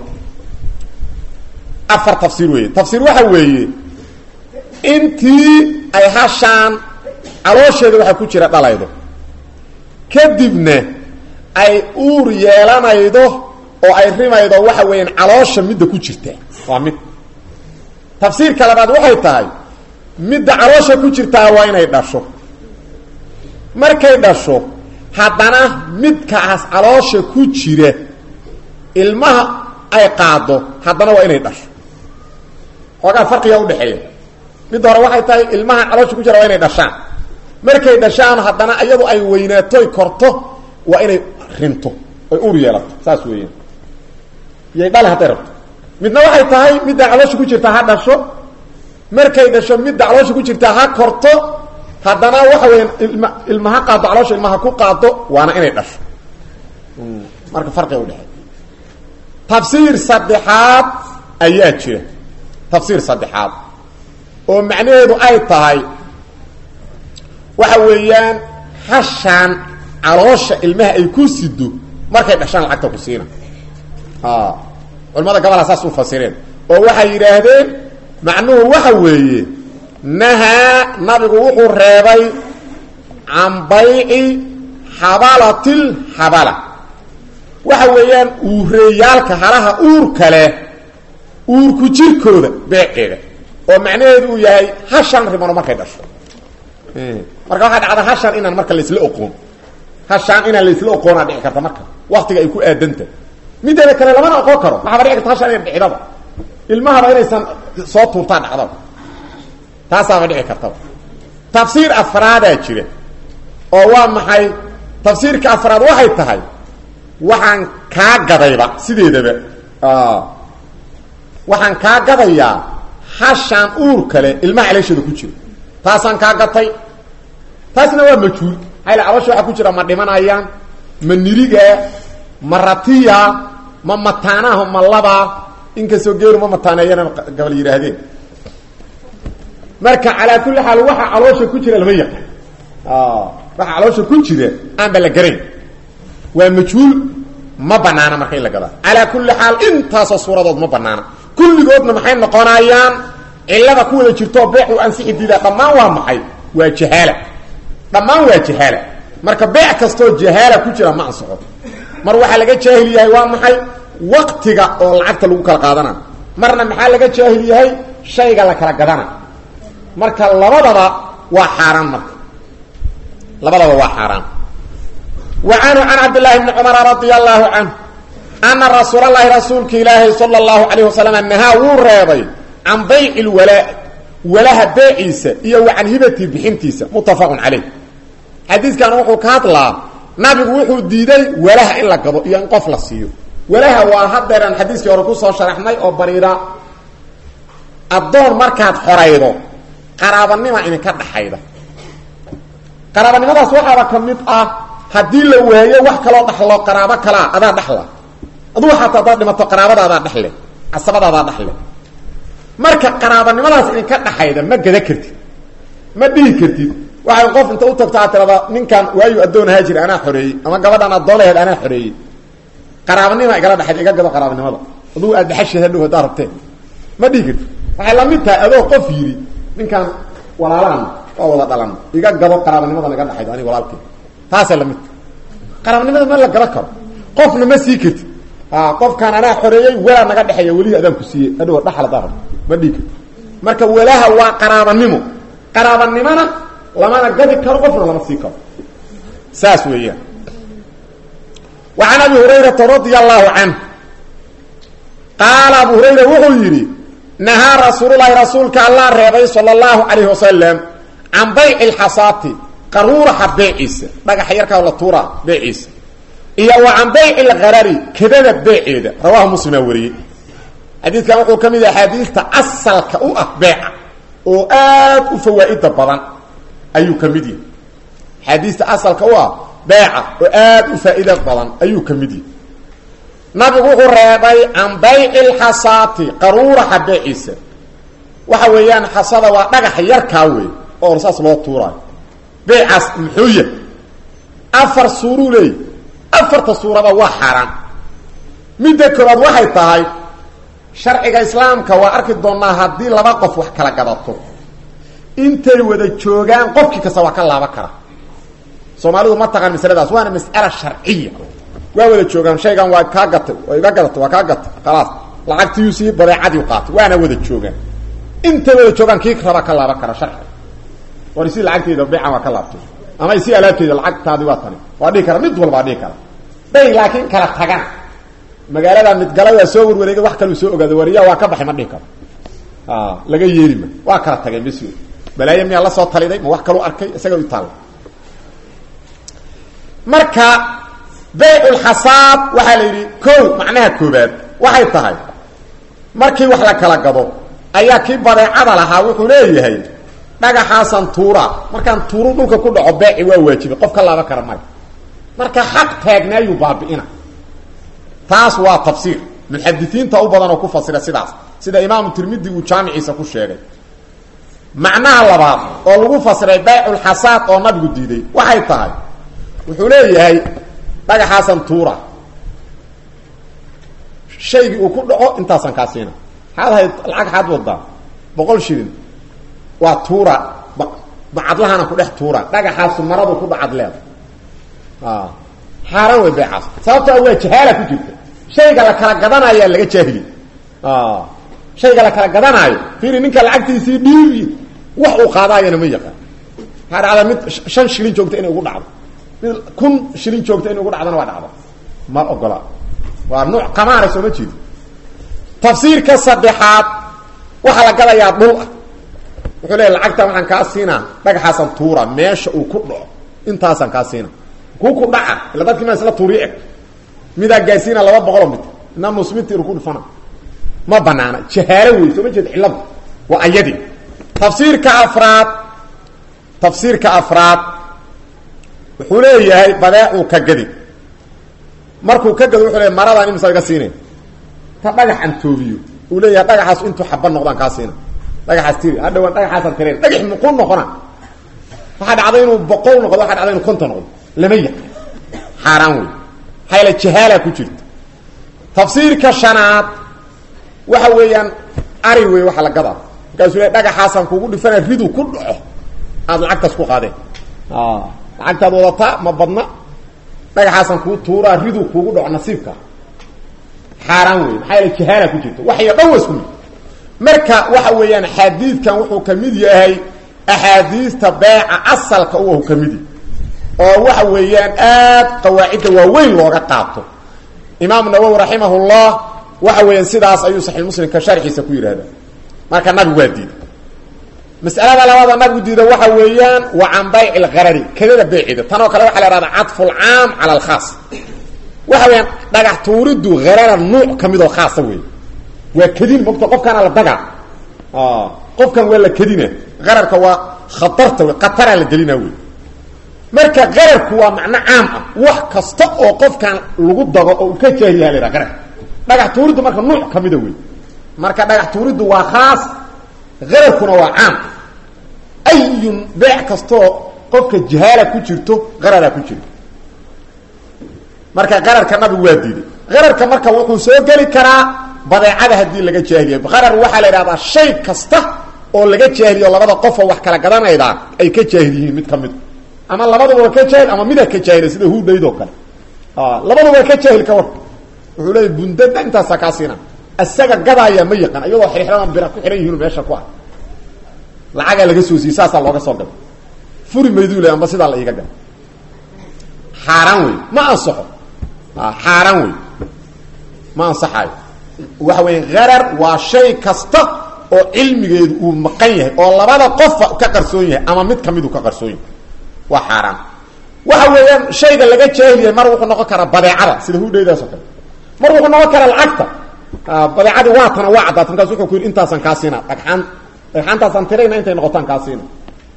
afar tafsiir weeye tafsiir waxa weeye intii ay hashaan caloosheeda waxaa ku jira dhalaydo kadibna ay uur yeelanaydo oo ay rimaydo waxa weeyaan caloosha midda ku jirta waa mid tafsiirka labaad waxay tahay midda caloosha ku jirtaa waa inay dhasho markay dhasho haddana midkaas caloosha ku jira ilmaha ay qaado haddana waa inay dhasho xoogaa farqiga udhexeeya midda hore waxay tahay ilmaha caloosha ku jira waa inay dhashaan markay dhashaan haddana iyadu ay weynaato korto waa inay rinto ay uur yeelato saas weeyaan yay dhale hadday rabto midna waxay tahay midda caloosha ku jirtaa ha dhasho markay dhasho midda caloosha ku jirtaa ha korto haddana waxa weeyaan ilma ilma ha qaado caloosha ilmaha ku qaado waana inay dhasho marka farqiga udhexeeya tafsiir saddexaad ayaa jira tafsiir saddexaad oo macnaheedu ay tahay waxa weeyaan hashaan caloosha ilmaha ay ku sido markay dhashaan lacagta ku siina culamada gabalha saas u fasireen oo waxay yidhaahdeen macnuhu waxa weeye nahaa nabigu wuxuu reebay can bayci xabalatil xabala waxa weeyaan uureeyaalka halaha uurka leh uurku jirkooda beeceeda oo macnaheedu uu yahay hashan rimano markay dhasho marka waxaa dhacda hashan inaan marka laisla oqoon hashaan inaan laisla oqoonaa dhici karta marka waktiga ay ku aadanta mideeda kale lamana oqon karo waxaaba dhici karta hashaan ina dhicdaba ilmahaba inaysan soo tuurtaa dhacdaba taasaaba dhici kartaba tafsiir afraadaa jira oo waa maxay tafsiirka afraad waxay tahay waxaan kaa gadayba sideedaba waxaan kaa gadayaa hashaan uur kale ilmaha caloosheeda ku jira taasaan kaa gatay taasna waa majhuul hayla caloosha waxaa ku jira ma dhimanayaan ma niriga ma ratiya ma mataanaha ma labaa inkastoo geelu ma mataaneeyana gabal yidhaahdeen marka calaa kulli xaal waxa caloosha ku jira lama yaqaan waxa caloosha ku jira aanba la garayn waa majhuul ma banaana marka in la gadaa calaa kulli xaal intaasoo suuradood ma banaana kulligoodna maxay noqonayaan cilada ku wada jirtoo beec u ansixi diidaa dhammaan waa maxay waa jahaala dhammaan waa jahaala marka beec kastoo jahaala ku jira ma ansaxo mar waxaa laga jaahil yahay waa maxay waktiga oo lacagta lagu kala qaadana marna maxaa laga jaahil yahay shayga la kala gadana marka labadaba waa xaaraan marka labadaba waa xaaraan wa canhu can cabdillaahi bni cumara radia allahu canhu ana rasuul allahi rasuulka ilaahi sala allahu calayh wasalam nahaa wuu reebay can bayci lwalaa walaha beeciisa iyo wa can hibatii bixintiisa muttafaqun caleyh xadiidkan wuxuu ka hadlaa nabigu wuxuu diiday walaha in la gado iyo in qof la siiyo walaha waa hadeeraan xadiiskii hore kusoo sharaxnay oo bariira addoon markaad xoraydo qaraabanima idinka dhaxayda qaraabanimadaas waxaaba ka mid ah haddii la waayo wax kaloo dhaxlo qaraabo kalaa adaa dhaxla adugu xataa hadaad dhimato qaraabadaadaa dhexle casabadaadaa dhexle marka qaraabanimadaas idinka dhaxayda ma gada kartid ma dhihi kartid waxay qof inta u tagto aad tirada ninkan waayu addoon ahaa jira anaa xoreeyey ama gabadhan addoon laheed anaa xoreeyey qaraabanima igala dhaxayd iga gado qaraabanimada adugu aad dhaxashid hadhow haddaa rabteen ma dhihi karti waxay lamid tahay adoo qof yidhi ninkaan walaalaan waa wada dhalan iga gabo qaraabanimadan iga dhaxaydo aniga walaalkii taasay lamid tahay qaraabnimada ma la gaba karo qofna ma sii karti qofkaan anaa xoreeyey walaa naga dhexeeya welihii adaan ku siiyey adhow dhaxal haddaa rabto ma dhihi karti marka walaha waa qaraabanimo qaraabanimona lamana gabi karo qofna lama sii karo saas weeyaan wa can abi hurayrata radia allahu canhu qaala abu hurayra wuxuu yidhi nahaa rasuululahi rasuulka allah reebay sala allahu calayhi wasalam can bayci lxasaati qaruuraxa beeciisa dhagaxa yarkaa la tuuraa beeciisa iyo wa can bayci lkarari kedada beeceeda rawahu muslimaa wariyey xadiidkan wuxuu ka mid yahay axaadiista asalka u ah beeca oo aad u fawaa'ida badan ayuu ka mid yahay axaadiista asalka u ah beeca oo aad u faa'iida badan ayuu ka mid yahay nabigu wuxuu reebay can bayci lxasaati qaruuraxa beeciisa waxa weeyaan xasada waa dhagaxa yarkaa wey oo saas loo tuuraayo beecaas muxuu yahay afar suuruu leey afarta suurada waa xaaraan midda koobaad waxay tahay sharciga islaamka waa arki doonaa haddii laba qof wax kala gadato intay wada joogaan qofkii kasta waa ka laaban kara soomaalidu ma taqaan masaladaas waana mas'ala sharciya waa wada joogaan shaygan waa kaa gatay waa iga gadatay waa kaa gatay khalaas lacagtiyu sii badeecadii qaatay waana wada joogaan intay wada joogaan kii rabaa ka laaban kara sharciga war isi lacagteeda beecan waa ka laabtay ama isi alaabteeda lacagtaadi waa tani waa dhihi kara mid walbaa dhihi kara day laakiin kala tagan magaalada midgala waa soo warwareegay wax kaluu soo ogaada wariya waa ka baxay ma dhihi karo laga yeeli ma waa kala tageen bes balaaye miyaa la soo taliday ma wax kaluu arkay isaga u taalla marka bayculxasaad waxaa la yidhi ko macnaha koobaad waxay tahay markii wax la kala gado ayaa kii badeecada lahaa wuxuu leeyahay dhagaxaasan tuura markaan tuuru dhulka ku dhaco beeci waa waajibay qof ka laaban kara maya marka xaq taagnaayuu baabi'ina taas waa tafsiir muxadisiinta u badan oo ku fasira sidaas sida imaamu tirmidi uu jaamiciisa ku sheegay macnaha labaad oo lagu fasiray bayculxasaad oo nabigu diiday waxay tahay wuxuu leeyahay dhagaxaasan tuura shaygii uu ku dhaco intaasan kaa siina maxaad ahayd lacag xaad wadaa boqol shilin waa tuura bacadlahana ku dhex tuura dhagaxaasu maradu ku dhacad leeda xaaraan wey beecaas sababtoo waa jahaala ku jirta shayga la kala gadanayaa laga jaahili shayga la kala gadanaayo fiiri ninka lacagtiisii dhiibi wax uu qaadaayana ma yaqaan waxaa dhacda mid shan shilin joogta inay ugu dhacdo mid kun shilin joogta inay ugu dhacdana waa dhacda ma ogola waa nuuc qamaara sooma jeedi tafsiirka saddexaad waxaa la gadayaa dhul ah wuxuu leeya lacagtan waxaan kaa siinaa dhagaxaasan tuura meesha uu ku dhaco intaasaan kaa siina kuu ku dhaca ila dadkii maa isla tuuriyo eg midaa gaarsiina laba boqoloo mit ina musmitir ku dhufana ma banaana jahaalo wey soo ma jeed cilladu waa ayadii tafsiirka afraad tafsiirka afraad wuxuu leeyahay badeecuu ka gadi markuu ka gado wuxuu leeyahy maradaan imisa iga siinay ta dhagax aan toobiyo uu leeyahay dhagaxaas intuu xaba noqdaan kaa siina dhagaxaas tiri hadhawaan dhagaxaasaan tireen dhagax muquu noqona waxaa dhacday inuu boqol noqdo waxaa dhacday inuu konton noqdo lama yaqan xaaraan wey maxaa yaele jahaala ku jirta tafsiirka shanaad waxa weeyaan ari wey waxa la gadaa markaasuu le dhagaxaasaan kugu dhifana ridu ku dhaco aada lacagtaas ku qaadeen lacagtaad wadataa ma badna dhagaxaasaan kuu tuuraa ridu kuugu dhaco nasiibka xaaraan wey maxaa yaele jahaala ku jirta waxyo dhan wa isku mid marka waxa weeyaan xadiidkan wuxuu ka mid yahay axaadiista beeca asalka u ka mid yahay oo waxa weeyaan aad qawaacidda waaweyn looga qaato imaam nawowi raximahullah waxa weeyaan sidaas ayuu saxiix muslimka sharxiisa ku yidhahda marka nabigu waa diiday mas'alada labaada nabigu diida waxa weeyaan wa can bayci lkarari kadada beecida tanoo kale waxa la hahda cadfu lcaam cala alkhaas waxa weeyaan dhagax tuuriddu harara nuuc ka midoo khaasa wey waa kedin mogta qofkaana la dagaa qofkan waa la kedina qararka waa khatarta wey khataraa la gelina wey marka qararku waa macno caam ah wax kasta oo qofkan lagu dago oo uu ka jaahilyaha la yhaha qararka dhagax tuuriddu marka nuuc ka mida wey marka dhagax tuuriddu waa khaas qararkuna waa caam ayun beec kastaoo qofka jahaala ku jirto qararaa ku jira marka qararka nabigu waa diiday qararka marka wuxuu soo geli karaa badeecada haddii laga jaahiliya qarar waxaa la idhahdaa shay kasta oo laga jaahiliyo labada qofoo wax kala gadanaydaa ay ka jaahil yihiin mid ka mid ama labaduba ka jaahil ama mida ka jaahila sida huudhayd oo kale labaduba ka jaahil ka war wuxuu leeya bundada intaasaa kaa siina isaga gadaaya ma yaqaan iyadoo xirxiradan bira ku xihan yihiinu meesha ku ah lacagaa laga soo siiyey saasaa looga soo gada furi mayduu le amba sidaa la iiga gada xaaraan wey ma ansaxo xaaraan wey ma ansaxaayo waxa weya harar waa shay kasta oo cilmigeedu uu maqan yahay oo labada qofa ka qarsoon yahay ama mid kamiduu ka qarsoon yahay waa xaaraan waxa weeyaan shayga laga jaahilyahay mar wuxuu noqon karaa badeecada sida hudhaydaas oo kale mar wuxuu noqon karaa lacagta badeecadii waa tana waa caddaata markaas wuxuu ku yidhi intaasaan kaa siina dhagxaan dhagxaantaasaan tirayna intay noqotaan kaa siina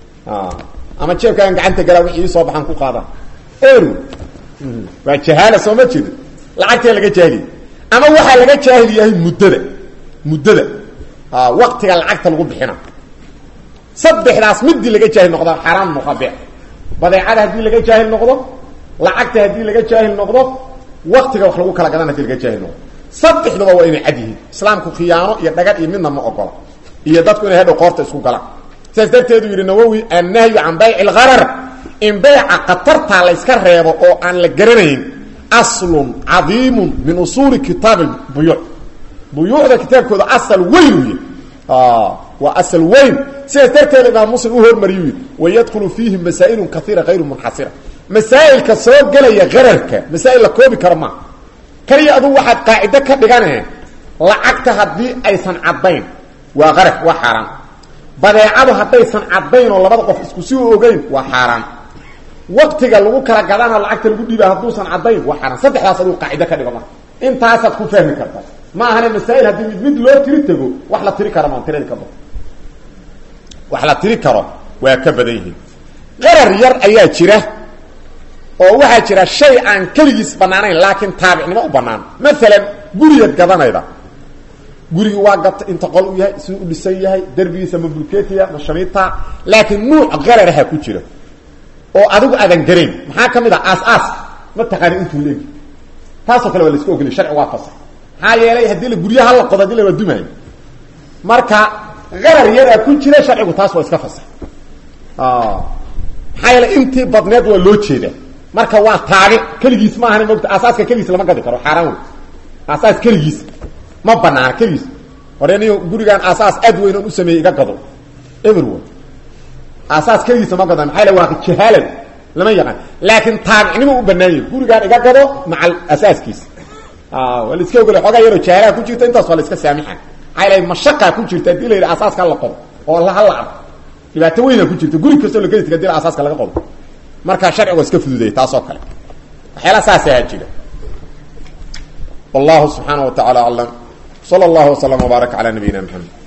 ama jeebkaan gacanta galaa wixii ii soo baxaan ku qaadaan eru waa jahaala soo ma jeedo lacagtee laga jaahiliya ama waxaa laga jaahil yahay muddada muddada waktiga lacagta lagu bixina saddexdaas midii laga jaahil noqda xaaraan muqabe badeecada haddii laga jaahil noqdo lacagta haddii laga jaahil noqdo waktiga wax lagu kala gadan hadii laga jaahil noqdo saddexduba waa inay cad yihiin islaamku khiyaano iyo dhagan iyo midna ma ogola iyo dadku inay hadhow qoorta isku galaan sidaas darteedu yidhi nawowi annahyu can bayci lgharar in bayca khatartaa layska reebo oo aan la garanayn aslun cadiimun min usuuli kitaab buyuuc buyuucda kitaabkooda asal weyn uy waa asal weyn sidaas darteeda imaam muslim u hormariyu yidhi wayadkhulu fiihi masaa'ilun kaiira hayru munxasira masaa'ilka soo gelaya gararka masaa'il la koobi karo maa kaliya adugu waxaad qaacido ka dhigane lacagta haddii aysan caddayn waa qarar waa xaaraan badeecadu haddaysan caddayn oo labada qof isku si u ogeyn waa xaaraan waktiga lagu kala gadana lacagta lagu dhiiba hadduusan caddayn waa xaaraan saddexdaas adugu qaacido ka dhigo marka intaasaad ku fahmi karta ma ahane masaa'il haddii mid mid loo tiri tego wax la tiri karo maan tiradi ka bado wax la tiri karo waa ka badan yihiin qarar yar ayaa jira oo waxaa jira shay aan keligiis banaanayn laakiin taabicnimo u banaan maalan guriyaad gadanayda gurigi waa gata inta qol u yahay siduu u dhisan yahay derbigiisa ma bulketiya ma shamiita laakiin nuuc qararaha ku jira oo adigu aadan garayn maxaa ka mid ah aas-aas ma taqaani intuu leegi taasoo kale waa la iska ogoliy sharci waa fasax maxaa yeelay haddii la guryaha la qodo hadii la waa dumaayo marka qarar yaraa ku jira sharcigu taas waa iska fasax maxaa yeelay intii badneed waa loo jeedaa marka waa taabi keligiis ma ahana mogta aasaaska keligiis lama gadi karo xaaraan wey aasaas keligiis ma banaana keligiis hore niyo gurigaan aasaas aad weyn oon u sameeyey iga gado everyone aasaas keligiisa ma gado maxaa yale waa jahaalan lama yaqaan laakiin taabicnimo u banaan yahi gurigaan iga gado maca asaaskiis waa la iska ogolay xoogaa yaroo jahaalaha ku jirta intaas waa la iska saamixa maxaa yale mashaqaa ku jirta hadii la yidhi asaaska la qodo oo hala arko dhibaato weyna ku jirta guri kastoo la gedi tag hadii asaaska laga qodo markaa sharciga iska fududeeyay taasoo kale waxyaala saasaa jira wallahu subxaana wa tacala aclam sala allahu waslama wbaarak cala nabiyina mxamed